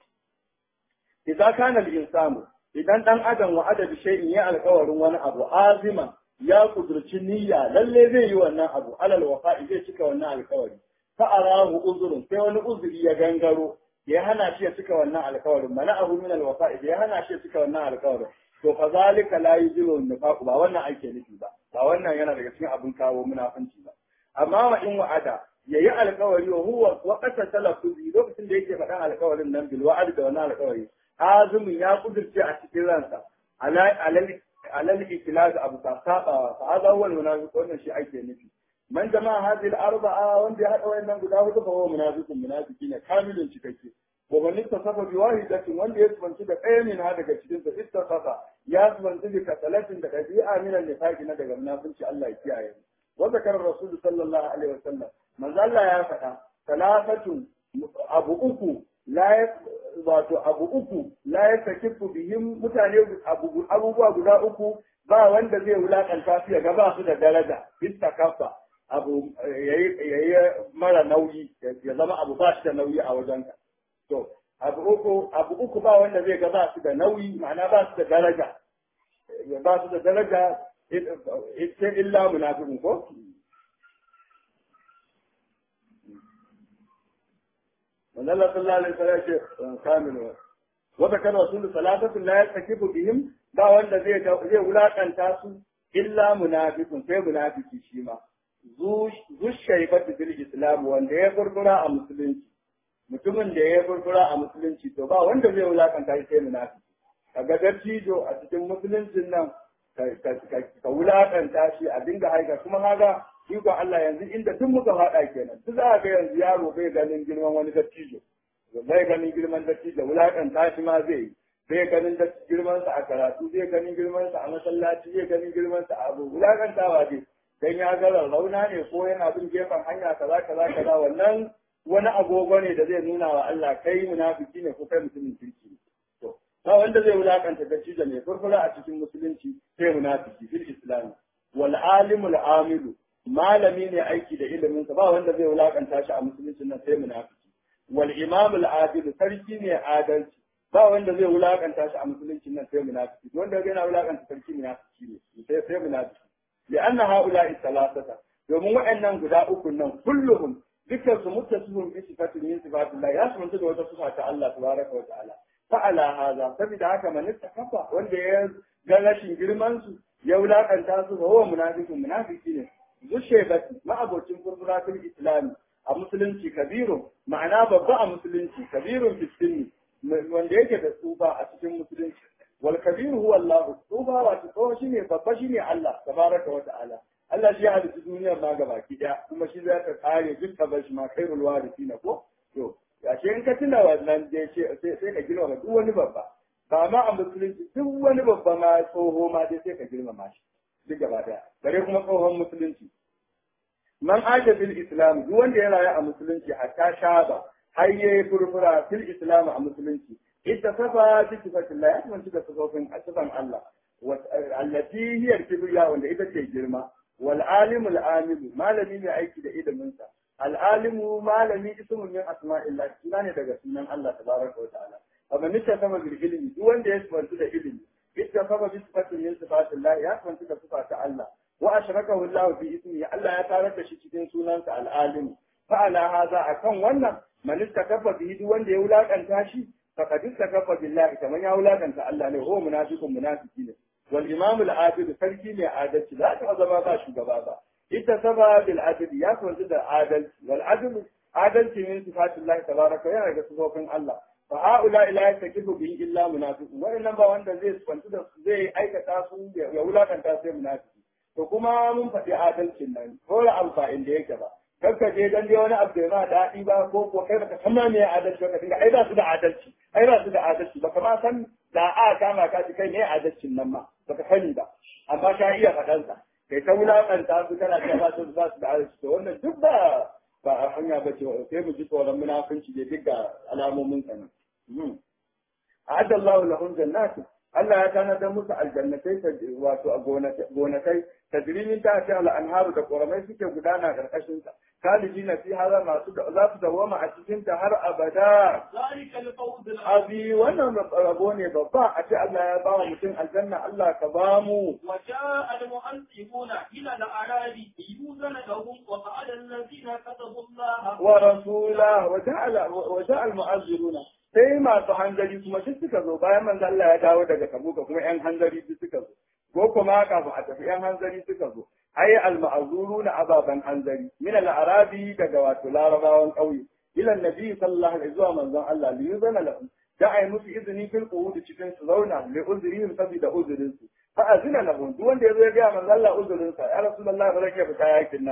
idza kana al-insanu idan dan adam wa adadi shay'in ya alƙawarin wani abu azima ya kudurci niyya lalle zai yi wannan abu alal wafa'i zai cika wannan alƙawari fa arahu uzrun sai wani uzuri ya gangaro ya hana shi ya cika wannan alƙawarin mana abu min al wafa'i ya hana shi ya cika wannan alƙawarin to fa zalika la yujibu nifaq ba wannan ake nufi ba ba wannan yana daga cikin abin kawo munafunci ba amma wa in wa'ada yayi alƙawari wa huwa waqata talaffuzi lokacin da yake faɗan alƙawarin nan bil wa'ad da wannan alƙawari azumin ya kudurce a cikin ransa alal ikilaz abu ta saba fa hada huwa almunafiq wannan shi ake nufi man jama'a hadhihi al-arba'a wanda ya hada wayannan guda hudu fa huwa munafiqun munafiki ne kamilun cikakke wa man ittasafa bi wahidatin wanda ya tsanci da ɗaya ne na daga cikin sa ittasafa ya tsanci bi kasalatin da dabi'a min al-nifaqi na daga munafici Allah ya kiyaye wa zakara rasul sallallahu alaihi wasallam manzo Allah ya faɗa talafatun abu uku la wato abu uku la yastakifu bihim mutane abubuwa guda uku ba wanda zai wulakanta su ya ga ba su da daraja istakafa abu yayi mara nauyi ya zama abu ba shi da nauyi a wajenka to abu uku abu uku ba wanda zai ga ba su da nauyi ma'ana ba su da daraja ba su da daraja ita illa munafiqun ko manzo Allah sallallahu alaihi wasallam ya ce kamilu wa zakara rasul salatu la yastakifu bihim ba wanda zai zai wulakanta su illa munafiqun sai munafiki shi ma zu shaibatu bil islam wanda ya furfura a musulunci mutumin da ya furfura a musulunci to ba wanda zai wulakanta shi sai munafiki kaga dattijo a cikin musuluncin nan ka wulakanta shi a dinga haika kuma haga ikon Allah yanzu inda duk muka faɗa kenan duk za ga yanzu yaro bai ganin girman wani dattijo bai ganin girman dattijo wulakanta shi ma zai yi zai ganin girman sa a karatu zai ganin girman sa a masallaci zai ganin girman sa a abu wulakantawa dai dan ya ga rauna ne ko yana bin gefen hanya kaza kaza kaza wannan wani agogo ne da zai nuna wa Allah kai munafiki ne ko kai mutumin kirki ne to ba wanda zai wulakanta dattijo mai furfura a cikin musulunci sai munafiki fil islam wal alimul amilu malami ne aiki da iliminsa ba wanda zai wulakanta shi a musulunci nan sai munafiki wal imam al adil sarki ne adalci ba wanda zai wulakanta shi a musulunci nan sai munafiki wanda zai na wulakanta sarki munafiki ne sai sai munafiki li anna haula thalathata domin waɗannan guda uku nan kulluhum dukkan su muttasifun bi sifatin min sifatillah ya sunta da wata sifa ta Allah tabaraka wa ta'ala fa ala hadha saboda haka man kafa wanda ya ga rashin girman su ya wulakanta su ba huwa munafiqun munafiki ne zushebati ma'abocin furfura fil islami a musulunci kabiru ma'ana babba a musulunci kabirun fiskini wanda yake da tsufa a cikin musulunci wal kabiru huwa Allah tsufa wato tsoho shine babba shine Allah tabaraka wa ta'ala Allah shi ya halitta duniyar ma gabaki daya kuma shi zai ka kare duk ka bar shi ma khairul warithina ko to ya ce in ka tuna wannan dai ce sai ka girma duk wani babba ba ma a musulunci duk wani babba ma tsoho ma dai sai ka girmama shi duk gaba daya bare kuma tsohon musulunci man aja fil islam duk wanda ya rayu a musulunci hatta shaba har yayi furfura fil islam a musulunci ita safa bi sifatillah ya tantance da sifofin sifan Allah allati hiya kibriya wanda ita ce girma wal alimul amil malami ne aiki da ilimin sa al alimu malami ismun min asma'illah suna ne daga sunan Allah tabaraka wa ta'ala amma nita sama bil ilmi duk wanda ya tantance da ilimi ita safa bi sifatin min sifatillah ya tantance da sifa ta Allah wa ashrakahu Allah fi ismihi Allah ya tarar da shi cikin sunansa al-alim fa ala hadha akan wannan man istakafa bihi duk wanda ya wulakanta shi faqad istakafa billahi kaman ya wulakanta Allah ne ho munafiqun munafiki ne wal imam al-adil sarki ne adalci za ta zama ba shugaba ba ita saba bil adl ya kwanta da adalci wal adl adalci min sifatillah tabaraka yana ga sifofin Allah fa haula ila yastakifu bihi illa munafiqun wannan ba wanda zai kwanta da zai aikata su ya wulakanta sai munafiki to kuma mun faɗi adalcin nan ko da amfani da yake ba kar ka je dan dai wani abu da ma daɗi ba ko ko kai baka san ma me adalci ba dinga ai ba su da adalci ai ba su da adalci baka ma san da a kama ka ci kai ne adalcin nan ma baka sani ba amma ka iya faɗan sa kai ta wulakanta su kana ta ba su ba su da adalci to wannan duk ba ba a hanya ba ce sai mu ji tsoron munafunci da duk ga alamomin sa nan a'adda Allahu lahum jannatin Allah ya tanadar musu aljannatai wato a gonakai tajrimin ta ce al'anharu da ƙoramai suke gudana ƙarƙashin ta kaliji na fi hada masu za su dawama a cikin ta har abada abi wannan rabo ne babba a ce Allah ya ba wa mutum aljanna Allah ka ba mu وجاء المؤذبون إلى الأعراب ليؤذن لهم وقعد الذين كتبوا الله wa rasula wa ja'ala wa ja'al mu'azziruna sai masu hanzari kuma duk suka zo bayan manzo Allah ya dawo daga Tabuka kuma yan hanzari duk suka zo ko kuma kafin a tafi yan hanzari suka zo ai al ma'zuruna ababan hanzari min al arabi daga wato larabawan kauye ila nabi sallallahu alaihi wa manzon Allah li yuzana lahum da ai musu izini fil qud cikin su zauna li uzrihim sabida uzrin su fa azina lahum duk wanda yazo ya ga manzon Allah uzrin sa ya rasulullahi ba zai fita yakin nan ba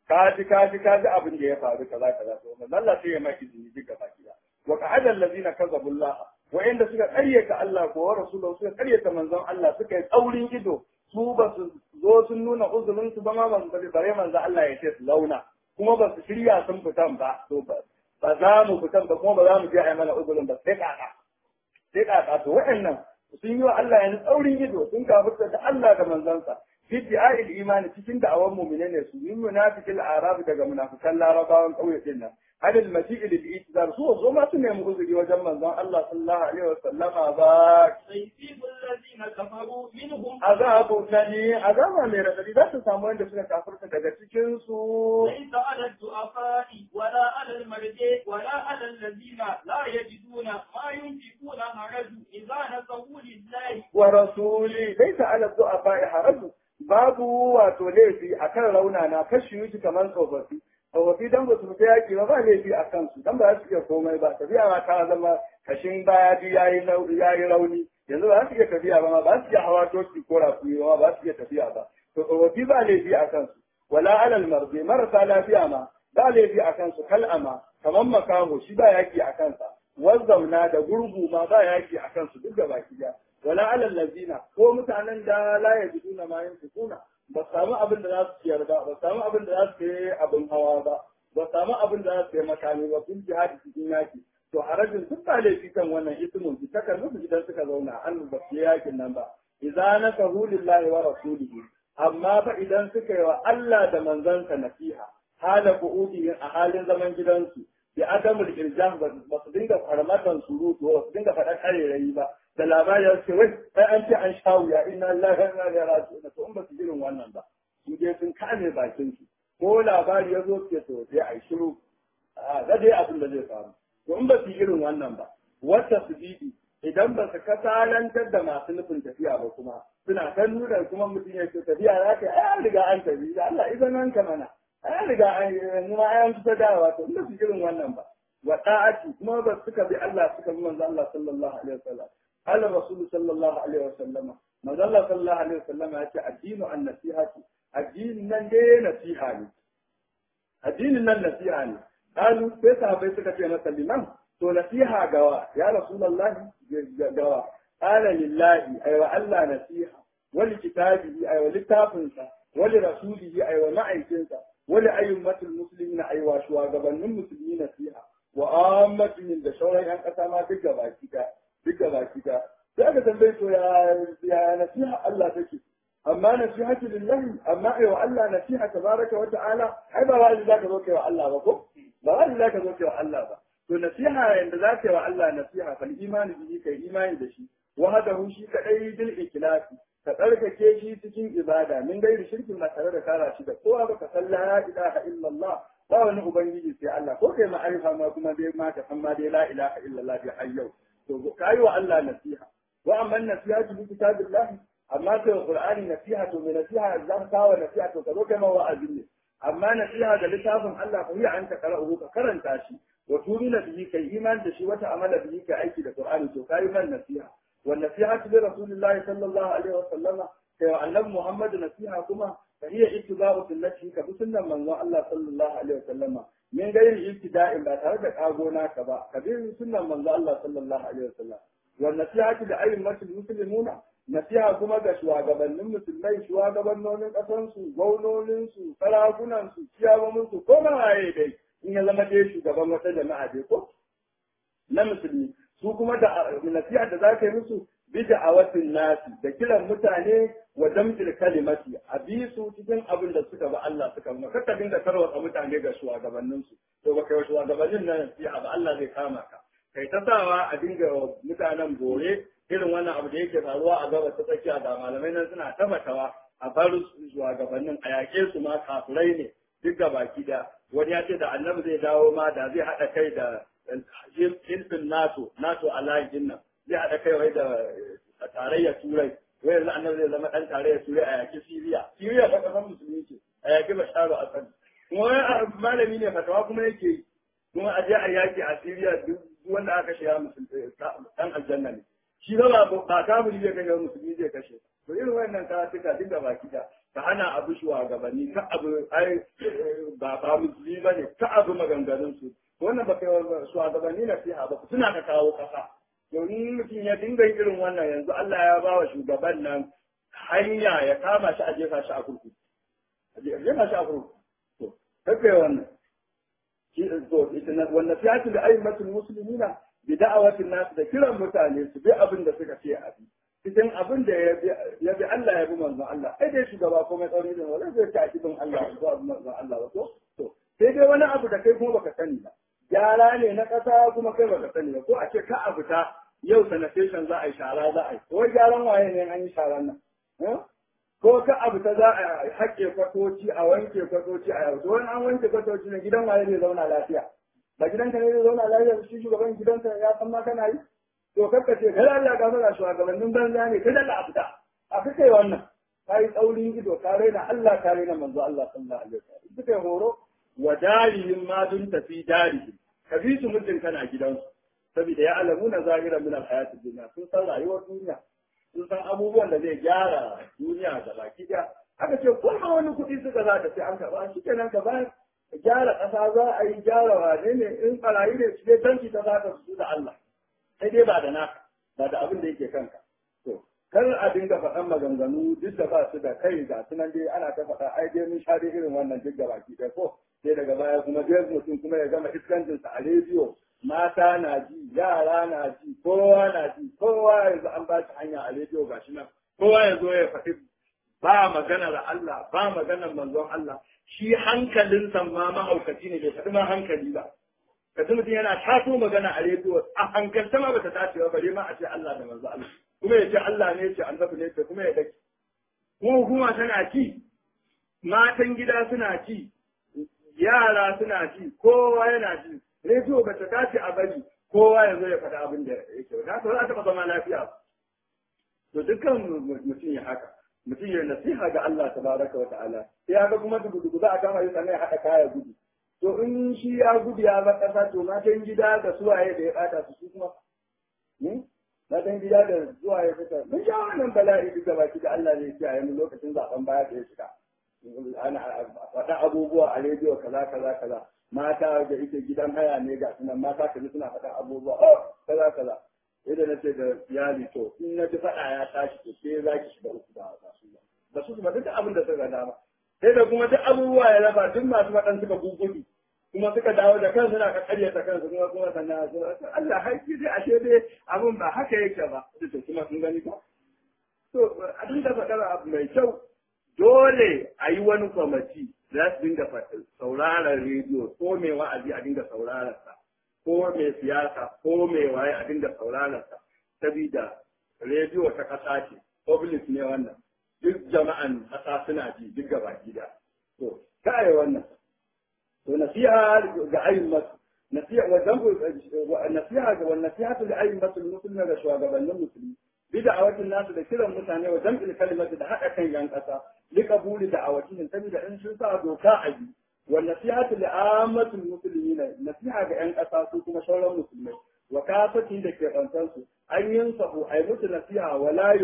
ka ji ka ji ka ji abin da ya faru kaza kaza to manzo Allah sai ya maki izini duka baki da wa qa'ada allazina kazabu Allah wa'inda suka karyata Allah ko wa rasulahu suka karyata manzon Allah suka yi tsaurin ido su ba su zo sun nuna uzurin su ba ma ban bare manzo Allah ya ce su launa kuma ba su shirya sun fitan ba to ba ba za mu fitan ba kuma ba za mu je a yi mana uzurin ba sai kaka sai kaka to wa'annan sun yi wa Allah yanzu tsaurin ido sun kafirta da Allah da manzansa fi di'a'il imani cikin da'awan mu'mine ne su min munafiqil arab daga munafikan larabawan kauye din nan hadil maji'il al-i'tizar su zo ma su nemi uzuri wajen manzon Allah sallallahu alaihi wa sallama ba سيصيب الذين كفروا منهم azabu nani azaba mai radadi za su samu wanda suka kafirta daga cikin su ليس على الضعفاء ولا على المرضى ولا على الذين لا يجدون ما ينفقون حرج إذا نصحوا لله wa rasuli laysa ala du'afa haraju babu wato laifi akan raunana kashi yuji kamar tsofaffi tsofaffi dan ba su fita yaki ba ba laifi a kansu dan ba za su iya komai ba tafiya ma ta zama kashin baya duk yayi nau- yayi rauni yanzu ba za su iya tafiya ba ma ba su iya hawa toki ko rafi ba ma ba su iya tafiya ba to tsofaffi ba laifi a kansu wala alal marzi marasa lafiya ma ba laifi a kansu kal'ama kamar makaho shi ba yaki a kansa wazzauna da gurgu ma ba yaki a kansu duk da baki daya wala alal lazina ko mutanen da la yajiduna ma yunfiquna ba su samu abin da za su ciyar ba ba su samu abin da za su yi abin hawa ba ba su samu abin da za su yi makami ba sun jihadi cikin yaki to harajin duk ba laifi kan wannan ismun su takar musu idan suka zauna an ba su yi yakin nan ba idza nasahu lillahi wa rasulihi amma fa idan suka yi wa Allah da manzansa nasiha hala qu'udihim a halin zaman gidansu bi adamul irjam ba su dinga farmatan surutu ba su dinga faɗa karerayi ba da labari ya ce wai ai an ce an sha wuya inna lillahi wa inna ilaihi raji'un to in ba su irin wannan ba su je sun kame bakin su ko labari ya zo ke to sai ai shiru a da dai abin da zai faru to in ba su irin wannan ba wata su bibi idan ba su kasalantar da masu nufin tafiya ba kuma suna ta nuna kuma mutum ya ce tafiya za ka yi ai an riga an tafi da Allah idan nan ka mana ai an riga an yi ma ai an fita dawa to in ba su irin wannan ba wa da'ati kuma ba suka bi Allah suka bi manzo Allah sallallahu alaihi wasallam Allah Rasul sallallahu alaihi wasallam manzo Allah sallallahu alaihi wasallam ya ce addinu an nasihati addinin nan dai nasiha ne addinin nan nasiha ne kalu sai sahabbai suka ce masa liman to nasiha gawa ya rasulullahi gawa qala lillahi ay wa Allah nasiha wali kitabihi ay wa littafinsa wali rasulihi ay wa ma'aikinsa wali ayyumatul muslimin ay wa shugabannin musulmi nasiha wa ammatin da sauran yan kasa ma duk gabaki da duk gabaki da sai aka tambaye to ya ya nasiha Allah take amma nasihatu lillahi amma ai wa Allah nasiha tabaraka wa ta'ala ai ba wani zaka zo kai wa Allah ba ko ba wani zaka zo kai wa Allah ba to nasiha yanda zaka yi wa Allah nasiha fal imani bihi kai imani da shi wahdahu shi kadai bil ikhlasi ka tsarkake shi cikin ibada min gairi shirkin ba tare da kara shi da kowa ba ka san la ilaha illallah ba wani ubangiji sai Allah ko kai ma'arifa ma kuma dai ma ka san ma dai la ilaha illallah bi hayyau to kai wa Allah nasiha wa amma nasihatu bi kitabillah amma ta qur'ani nasiha to me nasiha zan kawo nasiha to ka zo kai ma wa'azi ne amma nasiha da littafin Allah fa hiya anta qara'uhu ka karanta shi wa tumina bihi kai iman da shi wata amala bihi kai aiki da qur'ani to kai man nasiha wa nasihatu bi rasulillahi sallallahu alaihi wa sallama kai wa annabi muhammad nasiha kuma fa hiya ittiba'u sunnati ka bi sunnan manzon Allah sallallahu alaihi wa sallama min gairi ibtida'in ba tare da kago naka ba ka bi sunnan manzon Allah sallallahu alaihi wa sallam wa nasihatu da ayyumatul muslimuna nasiha kuma ga shugabannin musulmai shugabannonin ƙasansu gwamnoninsu sarakunansu ciyawaminsu ko mawaye dai in ya zama dai shugaban wata jama'a dai ko na musulmi su kuma da nasiha da za ka yi musu bida a wasin nasi da kiran mutane wa damjil kalimati a bi su cikin abin da suka ba Allah suka ma kaka dinga tarwatsa mutane ga shugabanninsu to ba kai wa shugabannin nan nasiha ba Allah zai kama ka kai ta sawa a dinga mutanen bore irin wannan abu da yake faruwa a gabas ta tsakiya ga malamai nan suna tabbatawa a bar shugabannin a yaƙe su ma kafirai ne duk ga baki da wani ya ce da annabi zai dawo ma da zai haɗa kai da hilfin nato nato a layin nan zai haɗa kai wai da tarayyar turai wai yanzu annabi zai zama ɗan tarayyar turai a yaƙi siriya siriya ta ƙasar musulmi ce a yaƙi basharu asad kuma wani malami ne fatawa kuma yake yi kuma a je a yaƙi a siriya duk wanda aka shiga musulmi ɗan aljanna ne shi ba ba kafiri zai kashe musulmi zai kashe to irin wannan karatuka duk da baki da ka hana abu shugabanni ka abu ai ba ba musulmi ba ne ka abu maganganun su wannan ba kai shugabanni na fiha ba suna ka kawo kasa domin mutum ya dinga irin wannan yanzu Allah ya ba wa shugaban nan hanya ya kama shi a jefa shi a kurkuku a jefa shi a kurkuku to kai wannan shi to ita wannan fiyatu da ayyukatul muslimina bi da'awatin nas da kiran mutane su bi abin da suka ce a bi cikin abin da ya bi Allah ya bi manzon Allah ai dai shugaba ko mai tsauri da wala zai ta bin Allah ko abin manzon Allah ba to to sai dai wani abu da kai kuma baka sani ba gyara ne na kasa kuma kai baka sani ba ko a ce ka abu ta yau sanitation za a yi shara za a yi ko gyaran waye ne an yi sharan nan ko ka abu ta za a haƙe kwatoci a wanke kwatoci a yau to wani an wanke kwatoci ne gidan waye ne zauna lafiya ba gidanka ne zai zauna lafiya shi shugaban gidanka ya san ma kana yi to kakka ce kada Allah ka fara shugabannin banza ne kada Allah a fita a kai wannan ka yi tsaurin ido ka raina Allah ka raina manzo Allah sallallahu alaihi wasallam suka horo wa darihim ma dun tafi darihim ka bi su mutum kana gidansu saboda ya alamu na zahira min alhayatid dunya sun san rayuwar duniya sun san abubuwan da zai gyara duniya da baki da aka ce ko ma wani kuɗi suka za ta sai an karɓa shi kenan ka bayar gyara ƙasa za a yi gyara wane ne in ɓarayi ne su dai tanki ta za ka su da Allah sai dai ba da naka ba da abin da yake kanka to kar a dinga faɗan maganganu duk da ba su da kai ga sunan dai ana ta faɗa ai dai mun sha dai irin wannan duk da baki ɗaya ko sai daga baya kuma dai mutum kuma ya gama iskancinsa a rediyo mata na ji yara na ji kowa na ji kowa yanzu an ba shi hanya a rediyo gashi nan kowa ya zo ya faɗi ba maganar Allah ba maganar manzon Allah shi hankalinsa ma mahaukaci ne bai faɗi ma hankali ba ka mutum yana taso magana a rediyo a hankalta ma bata dace ba bare ma a ce Allah da manzo Allah kuma ya ce Allah ne ya ce annabi ne ya kuma ya dake kuma hukuma tana ci matan gida suna ci yara suna ci kowa yana ci rediyo bata dace a bari kowa ya zo ya faɗa abin da yake ba za a taɓa zama lafiya ba to dukkan mutum ya haka mutum ya nasiha ga Allah tabaraka wa ta'ala sai ya ga kuma dugu za a kama yi sannan ya haɗa kaya gudu to in shi ya gudu ya bar ƙasa to matan gida da suwaye da ya ɓata su su kuma matan gida da suwaye fita mun sha wannan bala'i duk da baki da Allah ne ya mu lokacin zaben baya da ya shiga ana faɗa abubuwa a rediyo kaza kaza kaza mata da ita gidan haya ne ga sunan mata kaji suna faɗa abubuwa oh kaza kaza idan na ce da iyali to in na ji faɗa ya tashi to sai za ki shiga uku da ba su ba su ba duk abin da suka dama sai da kuma duk abubuwa ya raba duk masu faɗan suka gugudu kuma suka dawo da kansu na karyata kansu kuma kuma sannan su Allah haƙi dai ashe dai abin ba haka yake ba to kuma sun gani ba to a dinga faɗar abu mai kyau dole a yi wani kwamati za su dinga sauraron rediyo ko mai wa'azi a dinga sauraron sa ko mai siyasa ko mai waye a dinga sauraron sa sabida rediyo ta ƙasa ce public ne wannan duk jama'an ƙasa suna ji duk gaba gida to kai wannan to nasiha ga ayyumat nasiha wa zambu nasiha ga wannan nasiha ga ayyumat musulmi da shugabannin musulmi bid'awatin nasu da kiran mutane wa jam'il kalimati da haɗa kan yan ƙasa liqabuli da'awatihim saboda in sun sa doka a bi wa nasihatu li ammatil muslimin nasiha ga yan ƙasa su kuma sauran musulmai wa kafati da ke su an yin sahu ay musu nasiha wa la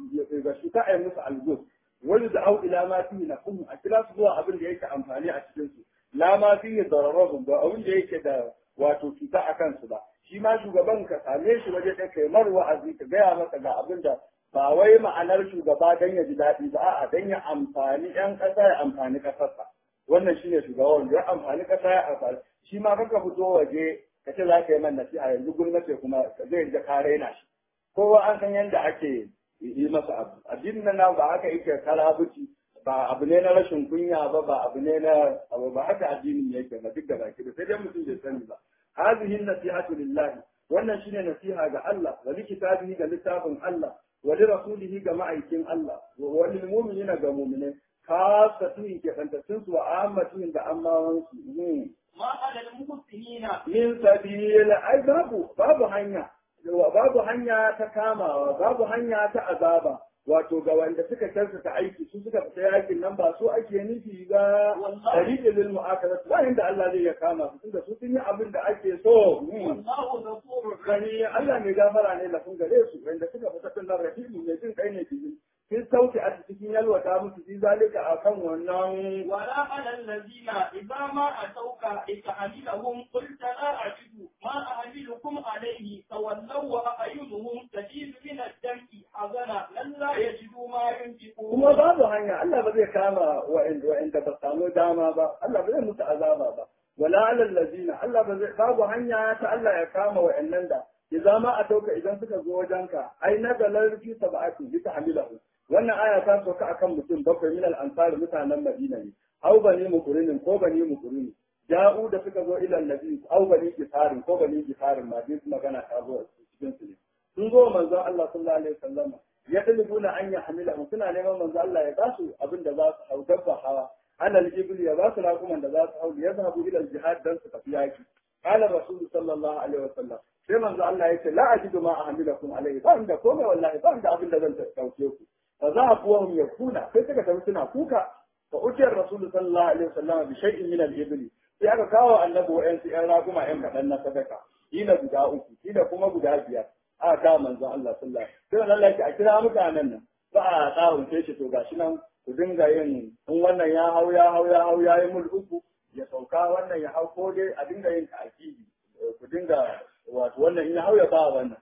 yushu ka ay musu algus wani da au ila ma fihi nafhum a kira su zuwa abin da yake amfani a cikin su la ma fihi dararahum ba abin da yake da wato cuta a kansu ba shi ma shugaban ka same shi waje ɗaya kai mar wa'azi ka gaya masa ga abin da ba wai ma'anar shugaba dan ya ji daɗi ba a'a dan ya amfani ƴan ƙasa ya amfani ƙasarsa wannan shine shugaban ya amfani ƙasa ya amfani shi ma kanka fito waje ka ce za ka yi man nasiha yanzu gwamnati kuma zai ga ka raina shi kowa an san yadda ake yi masa abu addinin nan ba haka yake kalabuci ba abu ne na rashin kunya ba ba abu ne na abu ba haka addinin yake ba duk da baki da sai dai mutum bai sani ba hadhihi nasihatu lillahi wannan shine nasiha ga Allah wa li kitabihi ga littafin Allah wa li rasulihi ga ma'aikin Allah wa lil mu'minina ga mu'minai kasatun ke fantasin su wa ammatun da ammawan su ما على المحسنين min sabil ai babu babu hanya babu hanya ta kamawa babu hanya ta azaba wato ga wanda suka kyautata aiki su suka fita yakin nan ba su ake nufi ba tariqi lil mu'akarat ba inda Allah zai ya kama su tunda su sun yi abin da ake so wallahu ghafurur gani Allah mai gafara ne lafin gare su wanda suka fita tun nan rahimu mai jin kai ne bijin kin sauke a cikin yalwata musu fi zalika akan wannan ولا على الذين إذا ما أتوك لتحملهم قلت لا أجد ما أحملكم عليه تولوا وأعينهم تجيب من الدمع حزنا لئلا يجدوا ما ينفقون kuma babu hanya Allah ba zai kama wa'inda ba samu dama ba Allah ba zai musu azaba ba wala alal ladina Allah ba zai babu hanya ta Allah ya kama wa'annan da idan ma a tauka idan suka zo wajenka ai na dalar fi sab'ati bi tahmilahu wannan aya ta soka akan mutum bakwai min al-ansar mutanen Madina ne au bani mukurinin ko bani mukurinin ja'u da suka zo ila nabi au bani kifarin ko bani kifarin ma duk magana ta zo cikin su ne sun zo manzon Allah sallallahu alaihi wasallam ya dalibuna an ya hamila suna neman manzon Allah ya basu abin da za su hau dabba hawa alal ibil ya basu rakuman da za su hau ya zahabu ila jihad dan su tafi yaki qala rasul sallallahu alaihi wasallam sai manzo Allah ya ce la ajidu ma ahmilakum alaihi ba inda komai wallahi ba inda abin da zan dauke ku fa zahabu wa hum yakuna sai suka tafi suna kuka fa utiyar rasul sallallahu alaihi wasallam bi shay'in min al-ibli sai aka kawo annabi wa'yansu ‘yan raguma ‘yan kaɗan na sadaka, kila guda uku, kila kuma guda biyar, aka kawo manzon Allah sallallahu alaihi wasallam. Allah a kira mutanen nan, ba a tsawunce shi to gashi nan ku dinga yin in wannan ya hau ya hau ya hau ya yi mul uku ya sauka wannan ya hau ko dai a dinga yin ta'akidi ku dinga wato wannan in ya hau ya ba wannan.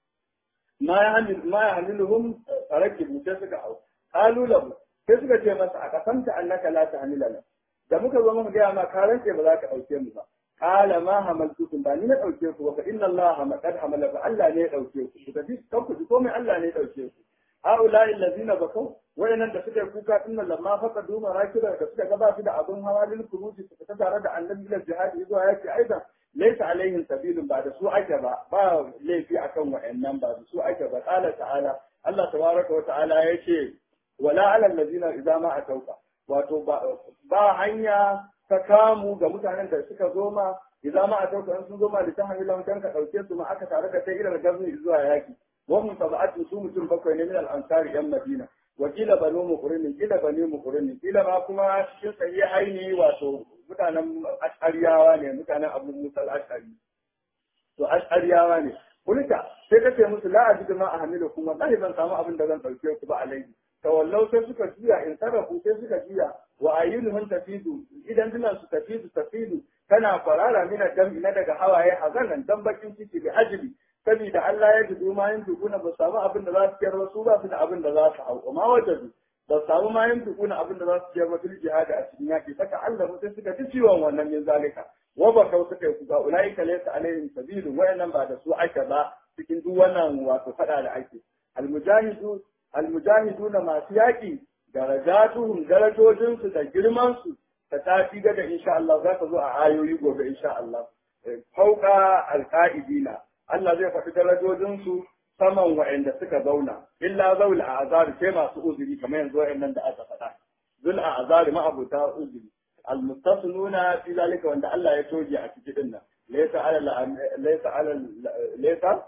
Ma ya hamil ma ya hamiluhum farakibu sai suka hau. Kalu lahu sai suka ce masa a kasanta annaka la tahmilana. da muka zo muka gaya ma ka rantse ba za ka ɗauke mu ba qala ma hamaltukum ba ni na ɗauke ku ba fa inna allaha maqad hamala fa Allah ne ya ɗauke ku ku tafi kan ku ji komai Allah ne ya ɗauke ku haula'i allazina bakau wayannan da suka yi kuka din nan lamma faka duma rakira da suka gaba su da abun hawa lil kuruji su fita tare da annabi ila jihadi zuwa yaki aidan laysa alaihim sabilun ba da su ake ba ba laifi akan wayannan ba da su ake ba qala ta'ala Allah tabaraka wa ta'ala yace wala ala allazina idza ma atauka wato ba hanya ta kamu ga mutanen da suka zo ma idan ma a tauka sun zo ma da ta hanyar dan ka dauke su ma aka tare da kai irin gazni zuwa yaki wa mun sab'atu su mutum bakwai ne min al-ansari yan madina wa kila banu muqrini kila bani muqrini kila ma kuma cikin sahihaini wato mutanen ashariyawa ne mutanen abu musa al-ashari to ashariyawa ne kulika sai kace musu la ajidu ma ahmilukum wallahi ban samu abin da zan dauke ku ba alaihi tawallau sai suka juya in sarrafu sai suka juya wa ayyunuhum tafidu idan dinan su tafidu tafidu tana farara mina dam na daga hawaye hazanan dan bakin ciki da ajili saboda Allah ya ji ma yin dukuna ba samu abin da za su kiyar su ba su da abin da za su hau ma wajadu ba samu ma yin dukuna abin da za su kiyar fil jihadi a cikin yaki saka Allah sai suka ci ciwon wannan min zalika wa ba kau suka yi kuga ulaika laysa alaihim sabilu wayannan ba da su ake ba cikin duk wannan wato fada da ake almujahidu almujahiduna masu yaƙi darajatuhum darajojinsu da girmansu ta tafi da insha Allah za ka zo a ayoyi gobe insha Allah fauka alqaidina Allah zai faɗi darajojinsu saman wa'anda suka zauna illa zaul azar sai masu uzuri kamar yanzu wa'annan da aka faɗa zul azar ma abuta uzuri almustasnuna fi zalika wanda Allah ya toge a cikin dinnan laysa ala laysa ala laysa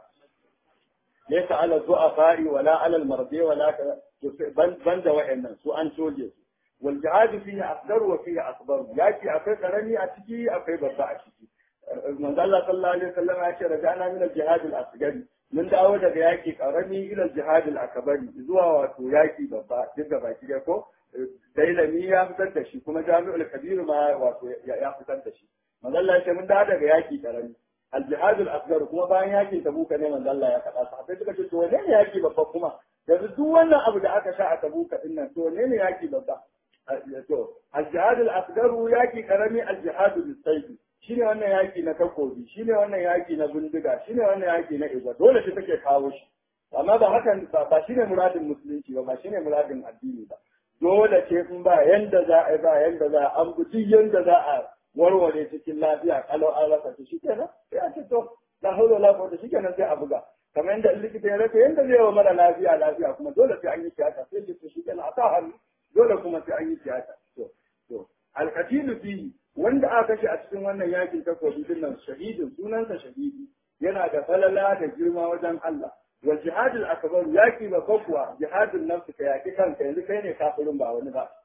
ليس على الضعفاء ولا على المرضى ولا بند وإنن سوء أن توجد والجهاد فيه أكثر وفيه أكبر يأتي أكثر كرني أتكي أكثر بطا أتكي من الله صلى الله عليه وسلم أشهر رجعنا من الجهاد الأصغر من دعوة يأتي كرني إلى الجهاد الأكبر زوا واتو يأتي بطا جدا باكي يكو dailami ya fitar da shi kuma jami'ul kabiru ma wato ya fitar da shi manzo Allah ya ce mun da daga yaki karami الجهاد الاصغر kuma bayan yakin tabuka ne manzo Allah ya faɗa sahabbai suka ce to wane ne yaki babba kuma yanzu duk wannan abu da aka sha a tabuka din nan to wane ne yaki babba to al-jihad al-asghar yaki karami al-jihad bis-sayf shine wannan yaki na takobi shine wannan yaki na bindiga shine wannan yaki na iza dole shi take kawo shi amma ba hakan ba shine muradin musulunci ba ba shine muradin addini ba dole ce in ba yanda za a ba yanda za a an bi yanda za a warware cikin lafiya kalau an rasa ta shi kenan sai a ce to la haula la quwwata shi kenan sai a buga kamar yadda likita ya rasa yanda zai wa mara lafiya lafiya kuma dole sai an yi tiyata sai ce to shi kenan a sa hannu dole kuma sai an yi tiyata to to alqatilu fihi wanda aka kashe a cikin wannan yakin takobi din nan shahidin sunansa shahidi yana da falala da girma wajen Allah wa jihadul akbar yaki ba kuwa jihadul nafsi ka yaki kanka yanzu kai ne kafirin ba wani ba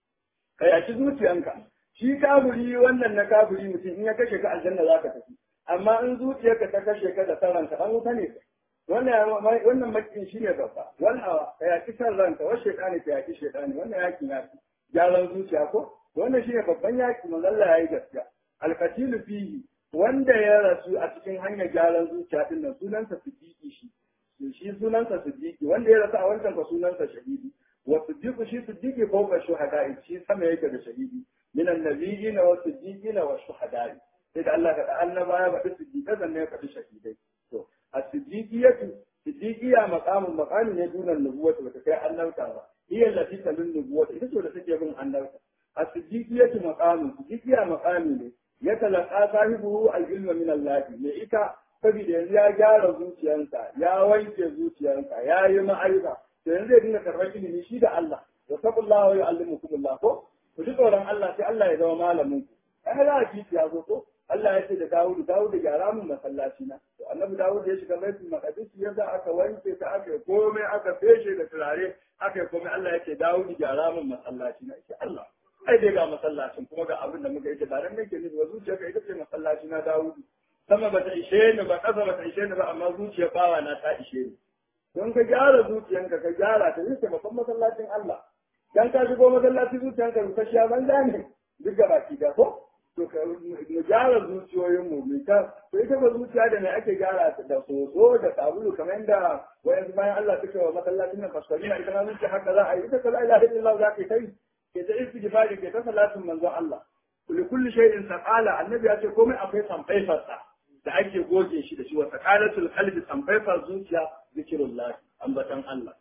ka yaki zuciyanka shi kafiri wannan na kafiri mutum in ya kashe ka aljanna za ka tafi amma in zuciyarka ta kashe ka da saranka an wuta ne wannan wannan makin shine babba wal hawa ka yaki san ranka wa shaytani ka yaki shaytani wannan yakin yaki gyaran zuciya ko wannan shine babban yaki manzo Allah yayi gaskiya alqatilu fihi wanda ya rasu a cikin hanyar gyaran zuciya din nan sunansa siddiqi shi shi sunansa siddiqi wanda ya rasu a wancan ka sunansa shahidi wa siddiqu shi siddiqi fawqa shuhada'i shi sama yake da shahidi min annabiyina wa siddiqina wa shuhada'i sai da Allah ka da annaba ya faɗi siddiqa sannan ya faɗi shahidai to as-siddiqiyatu siddiqiya maqamun maqami ne dunan nubuwata bata kai annabta ba hiya allati talun nubuwata ita ce da take bin annabta as-siddiqiyatu maqamun siddiqiya maqami ne ya talaka sahibu al-ilma min Allah ne ita saboda yanzu ya gyara zuciyarsa ya wanke zuciyarsa ya yi ma'aiza to yanzu zai dinga karɓar ilimi shi da Allah wa sabullahu wa yu'allimukumullah ko ku ji tsoron Allah sai Allah ya zama malamin ku ai za ki ya zo ko Allah ya ce da Dawud Dawud gyara mun masallaci na to annabi Dawud ya shiga baitul maqdis yadda aka wanke ta aka komai aka feshe da turare aka komai Allah ya ce Dawud gyara mun masallaci na ce Allah ai dai ga masallacin kuma ga abin da muka yi ba dan nake nufi ba zuciya ka ita ce masallaci na Dawud sama bata ishe ni ba kasa bata ishe ni ba amma zuciya bawa na ta ishe ni don ka gyara zuciyanka ka gyara ta zai babban masallacin Allah dan ka shigo masallaci zuciyanka rusasshiya banza ne duk ga baki da ko to ka mu gyara zuciyoyin mu mu ta to ita ba zuciya da me ake gyara ta da soso da sabulu kamar yadda wayansu bayan Allah suke wa masallacin nan fasali na ita ma zuciya haka za a yi ita ka la ilaha illallah za ka yi kai ke ta istighfari ke ta salatin manzon Allah kulli kulli shay'in saqala annabi ya ce komai akwai samfaifarsa da ake goge shi da shi wa saqalatul qalbi samfaifar zuciya zikirullah ambatan Allah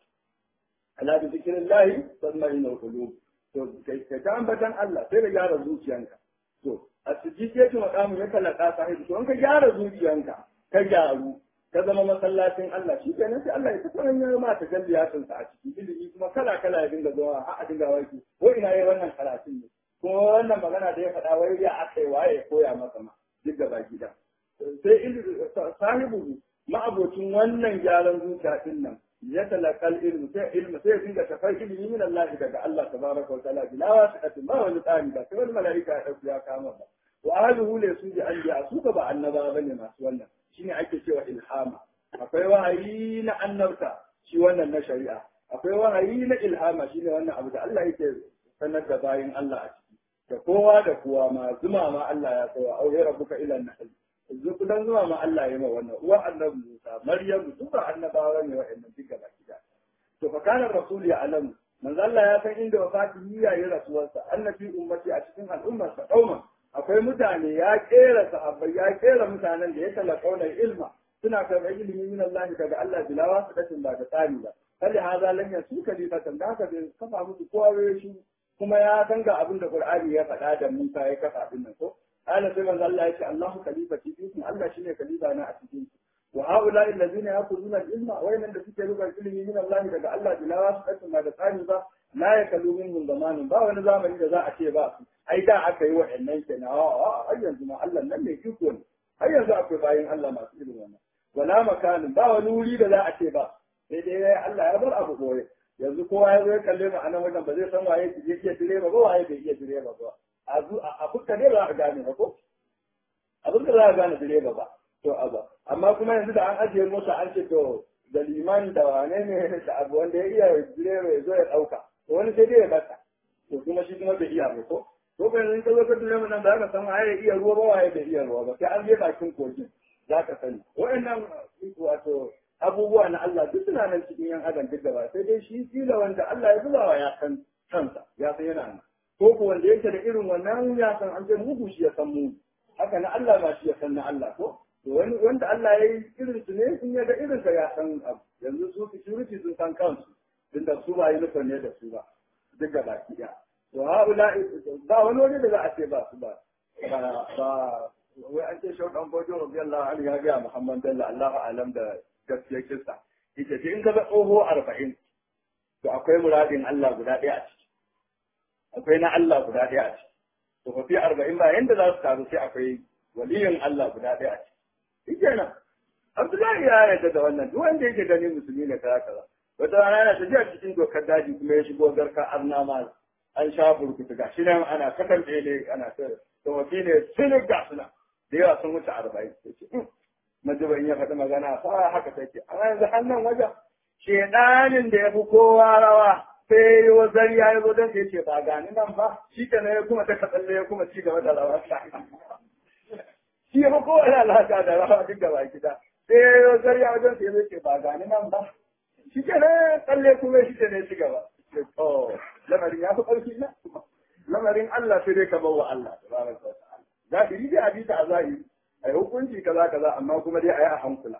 ala bi zikrillah tatma'innul qulub to kai ka ambatan Allah sai ka gyara zuciyanka to a sujjiyatu maqamu ya talaka sahibi to in ka gyara zuciyanka ka gyaru ka zama masallacin Allah shi kenan sai Allah ya ta sanar ya ma ta galliyatin sa a ciki ilimi kuma kala kala ya dinga zuwa har a dinga waki ko ina yayi wannan karatun ne kuma wannan magana da ya faɗa wai ya akai waye ya koya masa ma duk gaba gida sai ilimi sahibu ma'abocin wannan gyaran zuciya din nan ya talakal ilmi sai ilmi sai dinga tafai ilimi min Allah daga Allah tabaraka wa ta'ala bila wasiqatin ba wani tsari ba sai wani mala'ika ya dauki ya kama ba wa ahluhu la suji anbiya su ba annaba bane masu wannan shine ake cewa ilhama akwai wahayi na annabta shi wannan na shari'a akwai wahayi na ilhama shine wannan abu da Allah yake sanar da bayin Allah a ciki da kowa da kowa ma zuma ma Allah ya tsawa auhe rabbuka ila nahl zukudan zuma ma Allah ya ma wannan uwa annabi Musa Maryamu duk ba annabawa ne wa'annan duka baki da to fa kana rasul ya alamu manzo Allah ya san inda wafatihi ya yi rasuwarsa annabi ummati a cikin al'ummarsa kauman akwai mutane ya kera sahabbai ya kera mutanen da ya talakauna ilma suna karɓar ilimi min Allah daga Allah bilawa su datin ba da tsari ba kalli haza lan yasu kalifatan da haka bai kafa musu kowa shi kuma ya san ga abin da Qur'ani ya faɗa da Musa ya kafa din nan ko قال سيما الله يشاء الله خليفتي فيكم الله شيء خليفة أنا أتكين وهؤلاء الذين يأخذون العلم وين الذي يلقى العلم من الله daga Allah bila wasu ma da tsari ba la ya kallu minhum zamanin ba wani zamani da za a ce ba ai da aka yi wa'annan kenan a har yanzu ma Allah nan ne iko ne har yanzu akwai bayin Allah masu irin wannan wala makanin ba wani wuri da za a ce ba sai dai Allah ya bar abu boye yanzu kowa ya zo ya kalle mu a nan wajen ba zai san waye ke iya direba ba waye bai iya direba ba a fuska ne ba a gane ba ko a fuska za a gane direba ba to aba amma kuma yanzu da an ajiye mota an ce to da liman da wane ne da abu wanda ya iya direba ya zo ya ɗauka to wani sai dai ya bata to kuma shi kuma bai iya ba ko ko ba yanzu ka zo ka direba nan ba ka san waye ya iya ruwa ba waye bai iya ruwa ba sai an je bakin kogin za ka sani wa'annan wato abubuwa na Allah duk suna nan cikin yan adam duk gaba sai dai shi kila wanda Allah ya zubawa ya san kansa ya san yana nan ko ko wanda yake da irin wannan ya san an ce mugu shi ya san mu haka na Allah ba shi ya san na Allah ko to wani wanda Allah ya yi irin su ne in ya ga irin sa ya san abu yanzu su security sun san kansu din da su ba yi nufin ne da su ba duk da baki ya to haula ba wani wani da za a ce ba su ba ba wai an ce shau dan bojo radiyallahu anhu ya ga Muhammad Bello Allahu alam da gaskiyar kissa yace in ka ga tsoho 40 to akwai muradin Allah guda ɗaya a ciki akwai na Allah guda ɗaya a ciki tsofaffi arba'in ba yanda za su taru sai akwai waliyin Allah guda ɗaya a ciki shi kenan Abdullahi ya yarda da wannan duk wanda yake gani musulmi ne kaza kaza wata rana yana tafiya cikin dokar daji kuma ya shigo garka arna ma an sha burkutu ga shi nan ana kakan ne ana ta tawafi ne sun ga suna da yawa sun wuce arba'in majiban ya faɗi magana fa haka take amma yanzu hannun wajen shedanin da ya fi kowa rawa sai wa zariya ya zo don sai ce ba gani nan ba shi ka ya kuma ta katsalle ya kuma ci gaba da rawa shi ya fi kowa lalata da rawa duk gaba gida sai wa zariya wajen sai ya ce ba gani nan ba shi ke ne tsalle kuma shi ke ne ci gaba to lamarin ya fi ƙarfi na lamarin Allah sai dai ka bawa Allah tabaraka wa ta'ala zahiri dai abita a zahiri ai hukunci kaza kaza amma kuma dai ayi a hankula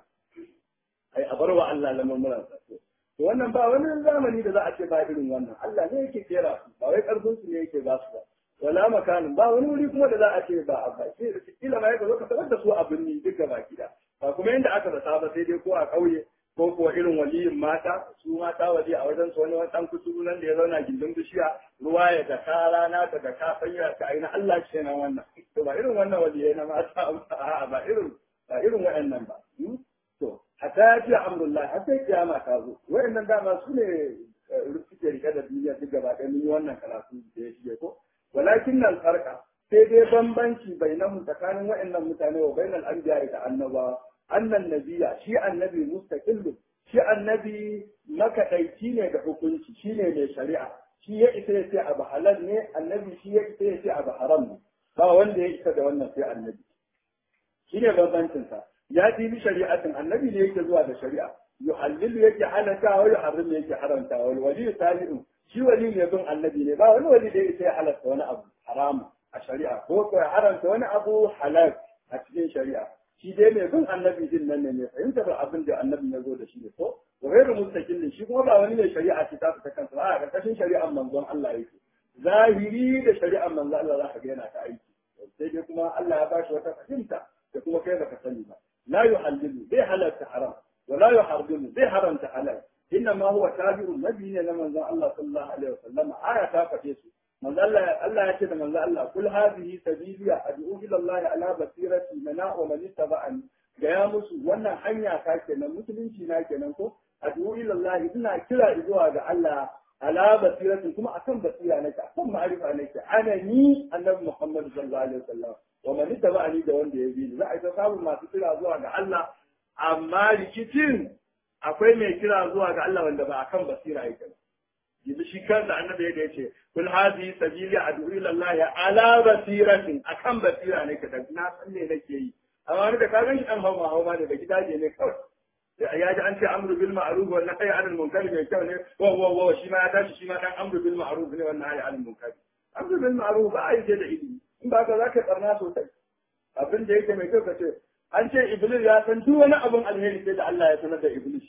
ai a barwa Allah lamarin sa to wannan ba wani zamani da za a ce ba irin wannan Allah ne yake kera su ba wai karfin su ne yake ba su ba wala makanin ba wani wuri kuma da za a ce ba a ba sai da kila ma yaka zo ka tarar da su a birni duk gaba gida ba kuma yanda aka zata ba sai dai ko a ƙauye ko kuwa irin waliyin mata su mata waje a wajen su wani wani ɗan kuturu nan da ya zauna gindin bishiya ruwa ya da ka rana ta da ka sanya ta aina Allah ce nan wannan to ba irin wannan waliyai na mata a'a ba irin ba irin waɗannan ba to hatta ya ce amrullah har sai kiyama ta zo waɗannan dama su ne suke rike da duniya duk gaba ɗaya mun yi wannan karatu da ya shige ko walakin nan farka sai dai bambanci bainahu tsakanin waɗannan mutane wa bainal anbiya da annabawa annan nabiya shi annabi mustaqillu shi annabi makadaici ne da hukunci shi ne mai shari'a shi ya isa ya ce abu halal ne annabi shi ya isa ya ce abu haram ne ba wanda ya isa da wannan sai annabi shi ne bambancin sa ya bi shari'atin annabi ne yake zuwa da shari'a yuhallilu yake halaka wa yuharrimu yake haramta wal wali tabi'un shi wali ne bin annabi ne ba wani wali da ya isa ya halatta wani abu haram a shari'a ko ko ya haramta wani abu halal a cikin shari'a shi dai mai bin annabi din nan ne mai fahimtar abin da annabi ya zo da shi ne ko wa ghairu mustaqillin shi kuma ba wani mai shari'a ce ta fita kansa ba a karkashin shari'ar manzon Allah yake zahiri da shari'ar manzon Allah za ka ga yana ta aiki sai dai kuma Allah ya bashi wata fahimta da kuma kai baka sani ba la yuhallilu bai halalta haram wa la yuharrimu bai haramta halal inna ma huwa tabi'un nabi ne na manzon Allah sallallahu alaihi wasallam aya ta faɗe su manzo Allah Allah ya ce da manzo Allah kul hadhihi sabili ad'u ila Allah ala basirati mana wa man ittaba'ani ga ya musu wannan hanya ta kenan musulunci na kenan ko ad'u ila Allah ina kira zuwa ga Allah ala basiratin kuma akan basira nake akan ma'arifa nake ana ni annabi Muhammad sallallahu alaihi wasallam wa man ittaba'ani da wanda ya bi za a ta samu masu kira zuwa ga Allah amma rikicin akwai mai kira zuwa ga Allah wanda ba akan basira yake ba yanzu shi kansa annabi yadda yace kul hadhihi sabili ad'u ila Allah ala basiratin akan basira ne ka na san me nake yi amma wani da ka gan shi dan hawa hawa ne da gidaje ne kawai ya ji an ce amru bil ma'ruf wa nahyi anil munkar mai kyau ne wa wa wa shi ma ya tashi shi ma dan amru bil ma'ruf ne wa nahyi anil munkar amru bil ma'ruf ba a yi da ilimi in ba ka zaka tsarna sosai abin da yake mai kyau ka ce an ce iblis ya san duk wani abin alheri sai da Allah ya sanar da iblis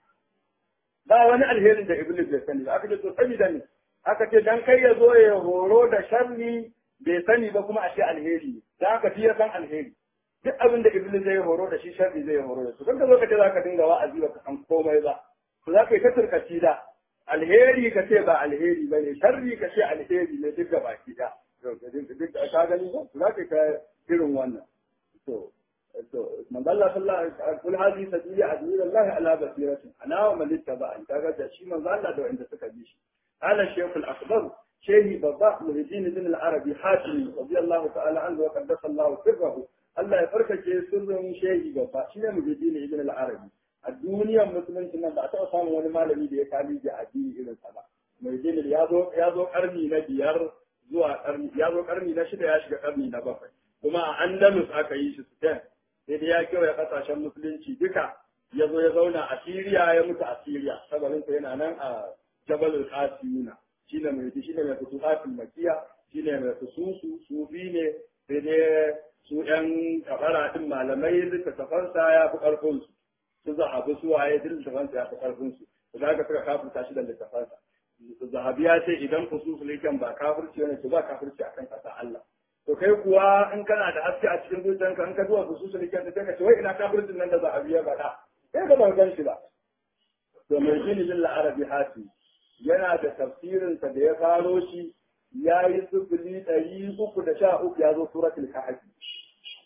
ba wani alherin da iblis bai sani ba aka ce to sani da ni aka ce dan kai ya zo ya horo da sharri bai sani ba kuma a ce alheri ne dan aka fi ya san alheri duk abin da iblis zai horo da shi sharri zai horo da su kan ka zo ka ce za ka dinga wa'azi ba ka san komai ba to za ka yi ta turkaci da alheri ka ce ba alheri ba ne sharri ka ce alheri ne duk gaba ki da duk da ka gani ba za ka yi irin wannan to manzo Allah sallallahu alaihi wasallam kul hadi sabili adu ila Allah ala basiratin ana wa man ittaba'ani kaga da shi manzo Allah da wanda suka bi shi ala shaykh al-akbar shehi babba muridin ibn al-arabi hatim radiyallahu ta'ala anhu wa qaddasa Allah sirrahu Allah ya farkace sirrin shehi babba shine muridin ibn al-arabi a duniyar musulunci nan ba a taɓa samun wani malami da ya kali da addini irin sa ba muridin ya zo ya zo karni na biyar zuwa karni ya zo karni na shida ya shiga karni na bakwai kuma a Andalus aka yi shi Spain sai dai ya kewaye kasashen musulunci duka ya zo ya zauna a Siriya ya mutu a Siriya sabarinsa yana nan a Jabalul Qasimuna shine mai shine mai futuhatul makiya shine mai fususu sufi ne sai dai su ƴan kabara din malamai littattafansa ya fi karfin su su zahabu su waye duk littattafansa ya fi karfin su to da suka kafirta shi da littattafansa zahabi ya ce idan fususul yakan ba kafirci ne to ba kafirci akan kasa Allah to kai kuwa in kana da haske a cikin zuciyanka in ka zuwa su su likin sai ka ce wai ina kafircin nan da za a biya faɗa sai ka ban gan shi ba to mai jini bin arabi hati yana da tafsirinsa da ya faro shi ya yi sufuli ɗari uku da sha uku ya zo suratul kahfi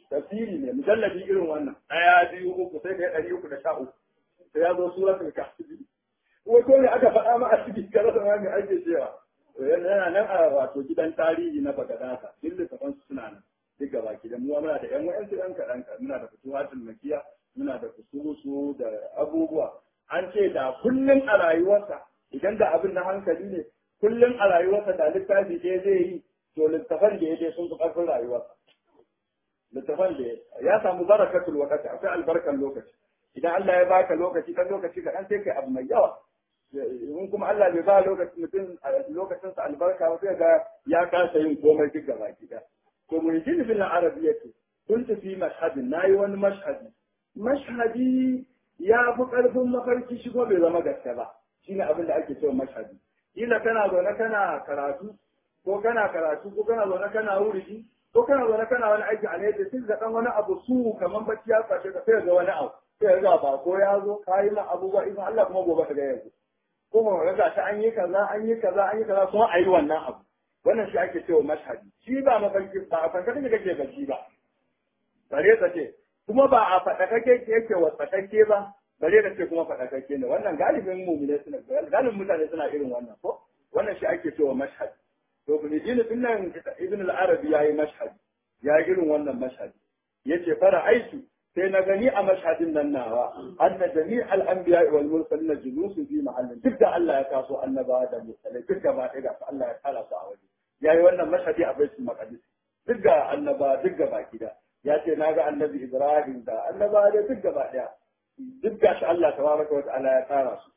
tafsiri ne mujalladi irin wannan ɗaya biyu uku sai da ya ɗari uku da sha uku sai ya zo suratul kahfi wato ne aka faɗa ma a cikin karasa ma mai ake cewa yana nan a wato gidan tarihi na bagadata duk littafan su suna nan duk gaba ki da mu muna da ƴan wa'ansu ɗan kaɗan muna da fituhatul makiya muna da kusurusu da abubuwa an ce da kullum a rayuwarsa idan da abin na hankali ne kullum a rayuwarsa da littafi ɗaya zai yi to littafan da ya je sun fi ƙarfin rayuwarsa littafan da ya samu barakatul wakati akwai albarkar lokaci idan Allah ya baka lokaci kan lokaci kaɗan sai kai abu mai yawa in kuma Allah bai ba lokaci mutum lokacin sa albarka ba sai ga ya kasa yin komai duk gaba gida to mun ji bil arabiyyati kuntu fi mashhadin nayi wani mashhadi mashhadi ya fi karfin mafarki shi ko bai zama gaske ba shine abin da ake cewa mashhadi kila kana zaune kana karatu ko kana karatu ko kana zaune kana wuri ko kana zaune kana wani aiki a ne da sai ga dan wani abu su kaman bacci ya kwashe ka sai ga wani abu sai ga ba ko ya zo ka yi ma abubuwa idan Allah kuma gobe ka ga yanzu kuma ga ga ta an yi kaza an yi kaza an yi kaza kuma a yi wannan abu wannan shi ake cewa mashhadi shi ba mafarki ba a fanka kake kake bacci ba bare ka ce kuma ba a faɗa kake yake wasatacce ba bare ka ce kuma faɗa kake ne wannan galibin mu'mine suna galibin mutane suna irin wannan ko wannan shi ake cewa mashhadi to bin dinin din nan ibn al-arabi yayi mashhadi ya irin wannan mashhadi yace fara aitu sai na gani a mashhadin nan nawa anna jami' al-anbiya wal mursalin julusun fi mahallin duk da Allah ya kaso annabawa da mursalai duk da ba ga Allah ya kala su a waje yayi wannan mashhadi a baitul maqdis duk ga annaba duk ga baki da ya ce na ga annabi Ibrahim da annaba da duk gaba daya duk ga shi Allah tabaraka wa ta'ala ya tara su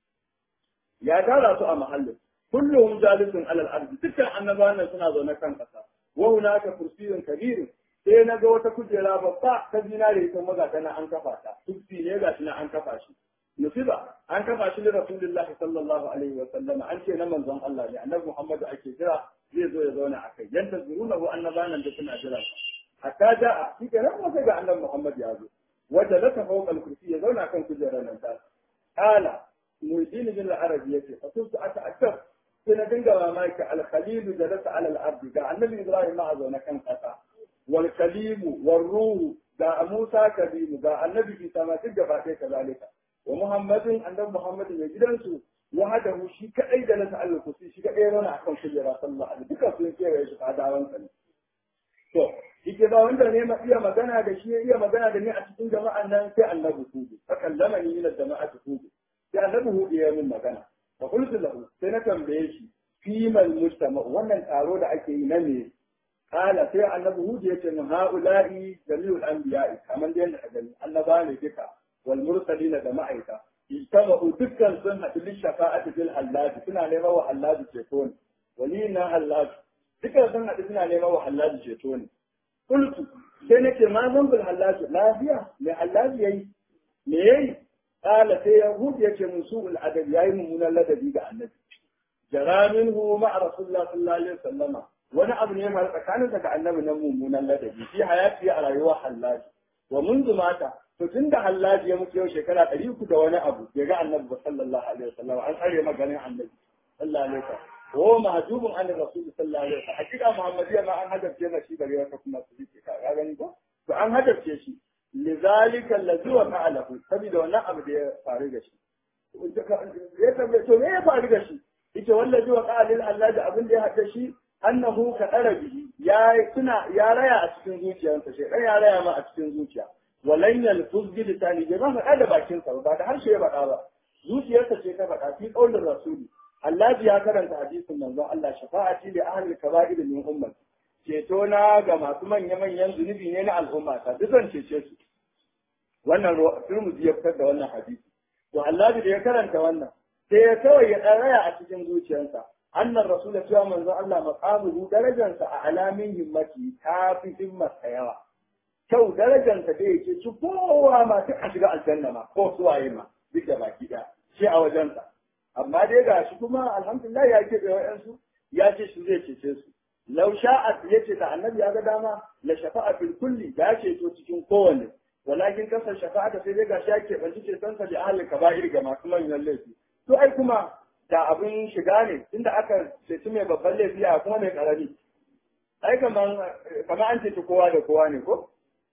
ya tara su a mahallin kulluhum jalisun alal ardi dukkan annabawan nan suna zaune kan kasa wa hunaka kursiyyun kabirun sai na ga wata kujera babba ta zinare ita maza ta na an kafa ta kursi ne ga shi na an kafa shi nusiba an kafa shi da rasulullahi sallallahu alaihi wa sallama an ce na manzon Allah ne annabi Muhammadu ake jira zai zo ya zauna akai yanda zurunahu annabawan da suna jira hatta ja'a shi kenan kuma sai ga annabi Muhammad ya zo wanda laka fawqa al-kursi ya zauna kan kujerar nan ta qala mujdin bin al-arabi yace fa kuntu ata'akkar sai na dinga mamaki al-khalil jalasa ala al-ardi ga annabi Ibrahim ma zauna kan kasa wal kalimu war ruhu ga Musa kalimu ga annabi Isa ma duk gaba ɗaya kazalika wa Muhammadin annabi Muhammad mai gidansu wahadahu shi kadai da nasa al-kursi shi kadai yana akan kujera sallallahu alaihi duka sun kewaye shi fadawan sa to yake ba wanda ne ma iya magana da shi iya magana da ni a cikin jama'an nan sai annabi hudu fa kallama ni ila jama'ati hudu sai annabi hudu ya min magana fa qultu lahu sai na tambaye shi fi mal mujtama wannan taro da ake yi na me kala sai annabi hudu ya ce min haula'i jami'ul anbiya'i kamar da yadda gani annaba ne duka wal mursalina da ma'aika ijtama'u dukkan sun haɗu lil shafa'ati bil hallaji suna neman wa hallaji ceto ne walina hallaji dukkan sun haɗu suna neman wa hallaji ceto ne قلت sai nake ma zan bil hallaji lafiya mai hallaji yayi me yayi qala sai yahud yace mun su'ul adab yayi mummunan ladabi ga annabi jara minhu ma rasulullah sallallahu alaihi wasallama wani abu ne mai tsakanin daga annabi nan mummunan ladabi fi hayati a rayuwar hallaji wa mundu mata to tunda hallaji ya mutu yau shekara ɗari uku da wani abu ya ga annabi sallallahu alaihi wasallama an tsare maganin annabi sallallahu alaihi wasallam وهو محجوب عن الرسول صلى الله عليه وسلم حقيقة محمدية ما أن هدف جينا شيء بغير كما سبيك يعني ko to an hadafce shi لذلك الذي وقع له saboda wannan abu da ya faru da shi ya tambaye to me ya faru da shi yace wallazi waqa lil Allah da abin da ya hada shi annahu ka arabi ya suna ya raya a cikin zuciyarsa shi ya raya ma a cikin zuciya walan yalfuz bi lisani bai ma faɗa da bakin sa ba da harshe ya faɗa ba zuciyarsa ce ta faɗa fi qaulin rasuli Allah ya karanta hadisin manzon Allah shafa'ati li ahli kaba'ir min ummati ceto na ga masu manya-manyan zunubi ne na al'umma ta duk zan cece su wannan Tirmidhi ya fitar da wannan hadisi to Allah da ya karanta wannan sai ya kawai ya tsaraya a cikin zuciyarsa annan rasul ya cewa manzon Allah maqamuhu darajarsa a alamin himmati ta fi himmarsa yawa kyau darajarsa da yake ci kowa ma sai a shiga aljanna ma ko suwaye ma duk da baki ɗaya shi a wajensa amma dai ga shi kuma alhamdulillah ya ke da wa'yansu ya ce shi zai cece su lau sha'at ya ce da annabi ya ga dama la shafa'a fil kulli da ya ceto cikin kowanne walakin kasar shafa'a da sai dai ga shi ya ke banci ceton sa da ahli kaba'ir ga masu manyan laifi to ai kuma da abin shiga ne inda aka ceci mai babban laifi a kuma mai karami ai kaman kaman an ceci kowa da kowa ne ko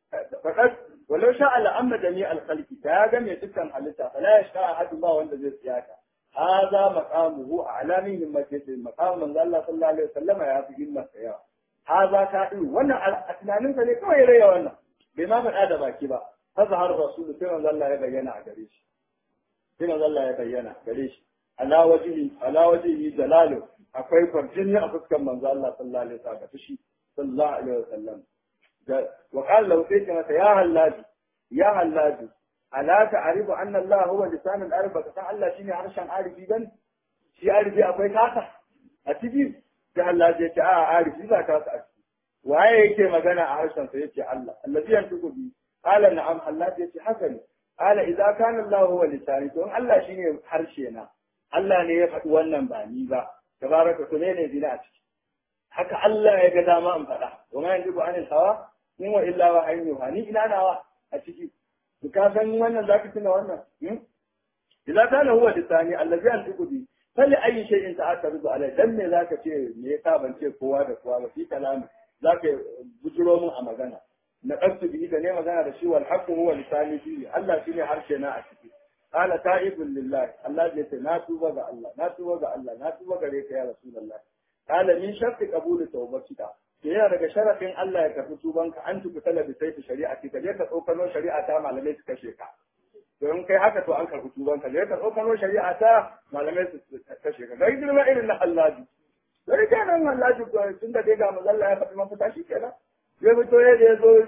fakat walau sha Allah amma jami al-khalqi ta ya ga mai dukkan halitta fala ya sha ahadu ba wanda zai tsiyaka hadha maqamuhu a'lami min majlis maqam manzo Allah sallallahu alaihi wasallam ya fi himma yawa hadha ta din wannan a tunanin sa ne kawai raya wannan bai ma faɗa da baki ba fa zahar rasulu sai manzo Allah ya bayyana a gare shi sai manzo Allah ya bayyana gare shi ala wajhi ala wajhi jalalu akwai farjini a fuskar manzo Allah sallallahu alaihi wasallam fushi sallallahu alaihi wasallam wa qala lahu sai mata ya hallaji ya hallaji ala ta'rifu anna Allah huwa lisan al-arab ka san Allah shine harshen arifi dan shi arifi akwai kasa a ciki da hallaji ya ce a arifi ba kasa a ciki waye yake magana a harshen sa yace Allah allazi yantuku bi qala na'am hallaji yace haka ne qala idza kana Allah huwa lisani to Allah shine harshe na Allah ne ya faɗi wannan ba ni ba tabaraka to ne ne dina a ciki haka Allah ya ga dama in faɗa wa ma yanzu anil hawa in wa illa wa ayyuha ni ina nawa a ciki to ka san wannan zaka tuna wannan idza kana huwa lisani allazi antiqu bi fali ayi shay'in ta'akkadu alai dan me zaka ce me yasa ban ce kowa da kowa ba fi kalami zaka bujuro mun a magana na qasu bi da ne magana da shi wal haqqu huwa lisani fi Allah shine harshe na a ciki qala ta'ibun lillahi Allah ya ce na tuba ga Allah na tuba ga Allah na tuba gare ka ya rasulullah qala min sharti qabul tawbatika ke yana daga sharafin Allah ya karbi tubanka an tuku talabi sai ta shari'a ki ka je ka tsokano shari'a ta malamai su kashe ka don kai haka to an karbi tubanka je ka tsokano shari'a ta malamai su kashe ka dai girma irin na Allah sai kenan Allah tun da dai ga mazalla ya faɗi mafita shi kenan ya fito ya je zo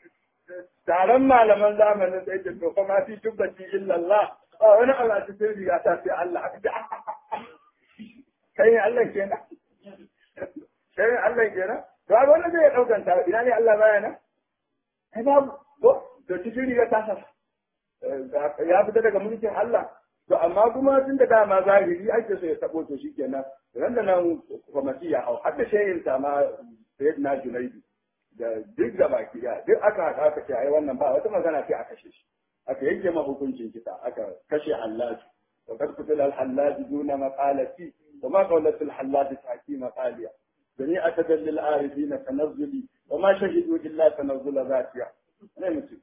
taron malaman zamanin sai ce to kuma fi tubbati illa Allah ba wani Allah ta sai riga ta sai Allah aka ce kai ne Allah kenan kai ne Allah kenan to ga wannan zai daukan ta ina ne Allah baya nan ai babu to to cikin riga ta sa ya fita daga mulkin Allah to amma kuma tun da dama zahiri ake so ya tabo to shikenan ran da nan kwamati ya hau har da shehin ta ma sayyidina Junaidu da duk da baki da duk aka haɗa aka ce ai wannan ba wata magana sai a kashe shi aka yanke ma hukuncin kisa aka kashe hallaji wa kad qutila al hallaji duna maqalati wa ma qawlat al hallaji ta'ti maqaliya dani atadall al arifina tanazzuli wa ma shahidu illa tanazzula zatiya ne mutum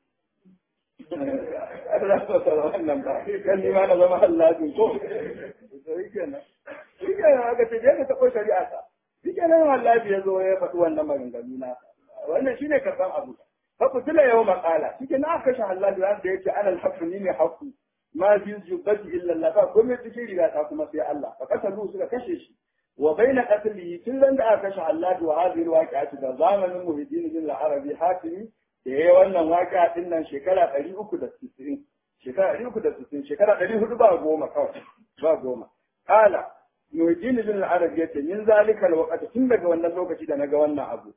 Allah ta tsara wannan ba kan ni ma na zama hallaji ko sai kenan shi kenan aka ce je ka taɓa shari'a ta shi kenan wallahi ya zo ya faɗi wannan maganganu na wannan shine karban abu fa kutila yau maqala shi kenan aka kashe hallaji ran da yace ana alhaqu ni ne haqqu ma fi jubbati illa Allah ba komai cikin riga ta kuma sai Allah fa kasalu suka kashe shi wa baina qatlihi tun ran da aka kashe hallaji wa hadhihi alwaqi'atu da zamanin muhiddin bin al-arabi hatimi da yayi wannan waqi'a din nan shekara 360 shekara 360 shekara 400 ba goma kawai ba goma kala Nujini bin Arab ya ce min zalikal waqti tun daga wannan lokaci da naga wannan abu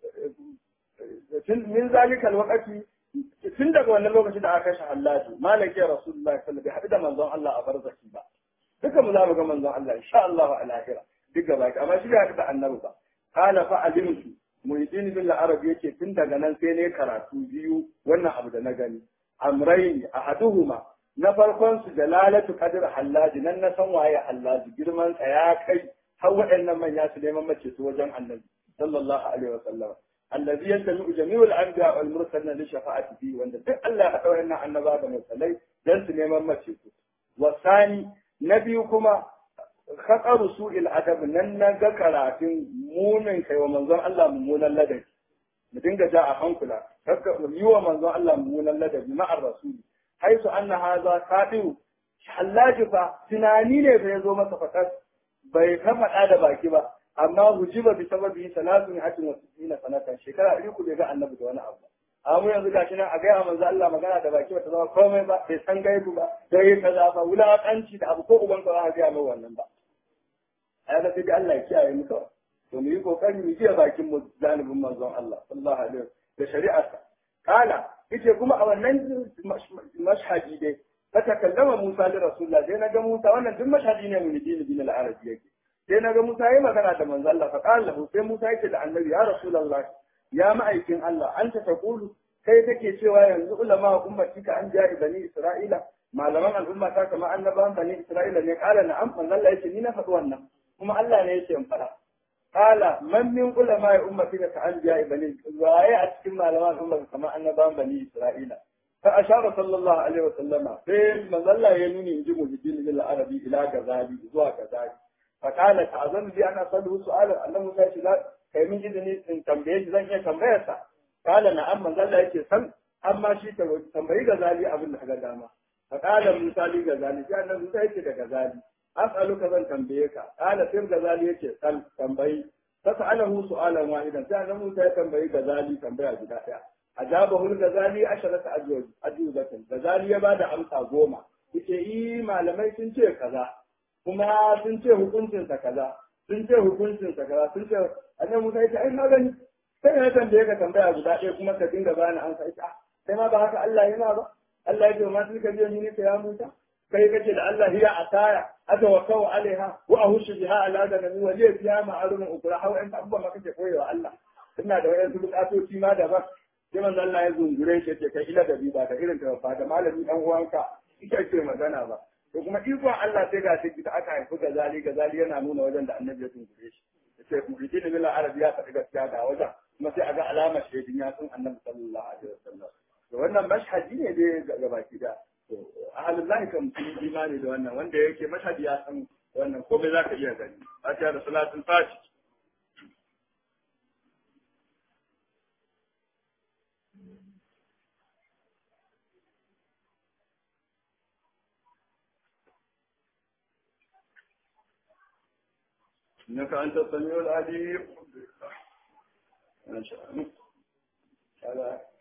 tun min zalikal waqti tun daga wannan lokaci da aka kashe Hallaju malaki Rasulullah sallallahu alaihi wasallam da manzon Allah a barzaki ba duka mu za mu ga manzon Allah insha Allah a lahira duk gaba amma shi ya da annabi ba kana fa alimtu Muhyiddin bin Arab yake tun daga nan sai ne karatu biyu wannan abu da na gani amrayn ahaduhuma na farkon su dalalatu qadr hallaji nan na san waye hallaji girman sa ya kai har waɗannan manya su neman mace su wajen annabi sallallahu alaihi wasallam allazi yantami jami'u al-anbiya wal mursalin li shafa'ati bi wanda duk Allah ya haɗa waɗannan annaba da mursalai dan su neman mace su wasani na biyu kuma khataru su'il adab nan na ga karatun munin kai wa manzon Allah mummunan ladabi mu dinga ja a hankula yi wa manzon Allah mummunan ladabi ma'ar rasuli haisu anna haza kadiru hallaji fa tunani ne da ya zo masa fakas bai ka faɗa da baki ba amma hujiba bi sababi salatun hatin wa sittina sanatan shekara ɗari ku bai ga annabi da wani abu amma yanzu gashi nan a gaya manzo Allah magana da baki bata zama komai ba bai san gaibu ba dai kaza ba wulaƙanci da abu ko uban ka za ka gaya mai wannan ba ai da sai Allah ya kiyaye mu kawai to mu yi kokari mu kiyaye bakin mu zanibin manzon Allah sallallahu alaihi da shari'arsa kala yace kuma a wannan mashhadi dai fa takallama Musa li Rasulullah dai naga Musa wannan duk mashhadi ne mun dini bin al-arabi yake sai naga Musa yayi magana da manzo Allah fa qala lahu sai Musa yake da annabi ya Rasulullah ya ma'aikin Allah anta taqulu kai kake cewa yanzu ulama ummatika an ja'i bani Isra'ila malaman al'umma ta kama annabawan bani Isra'ila ne kala na'am manzo Allah yace ni na faɗi wannan kuma Allah ne yace in faɗa qala man min ulama ummati ka anbiya bani waye a cikin malaman ummati kamar annabawan bani isra'ila fa ashara sallallahu alaihi wa sallama sai manzalla ya nuni inji muhiddin bil arabi ila gazali zuwa gazali fa qala ta'zan bi ana sallu su'ala annahu sai shi kai min izini in tambaye shi zan iya tambayar sa qala na'am manzalla yake san amma shi tambayi gazali abin da ka ga dama fa qala musa li gazali sai annabi musa yake da gazali as'aluka zan tambaye ka qala sai gazali yake sal tambayi fas'alahu su'alan wahidan sai annabi musa ya tambayi gazali tambaya guda daya ajabahu al-ghazali asharata ajwaj ajwabatan ghazali ya bada amsa goma yace i malamai sun ce kaza kuma sun ce hukuncin sa kaza sun ce hukuncin sa kaza sun ce annabi Musa yace ai na gani sai na tambaye ka tambaya guda ɗaya kuma ka dinga bani amsa ita sai ma ba haka Allah yana ba Allah ya ce ma tilka biyan ni ya Musa kai kace da Allah hiya ataya atawakkau alaiha wa ahushu biha ala ganami wa liya fiha ma'alumun ukra hawa in abubuwa ma kake koyewa Allah ina da wayansu bukatoci ma daban sai manzo Allah ya zungure shi ce kai ila da bi ba da irin ta ba da malami dan uwanka ita ce magana ba to kuma ikon Allah sai ga shi da aka haifi gazali gazali yana nuna wajen da annabi ya zungure shi sai ku rike da bila arabi ya faɗi gaskiya ga wajen kuma sai a ga alamar shaidin ya sun annabi sallallahu alaihi wasallam to wannan mashhadi ne dai ga baki da to ahlullahi kan mutum imani da wannan wanda yake mashhadi ya san wannan komai zaka iya gani fatiha da salatul fatih إنك أنت السميع العليم ما شاء الله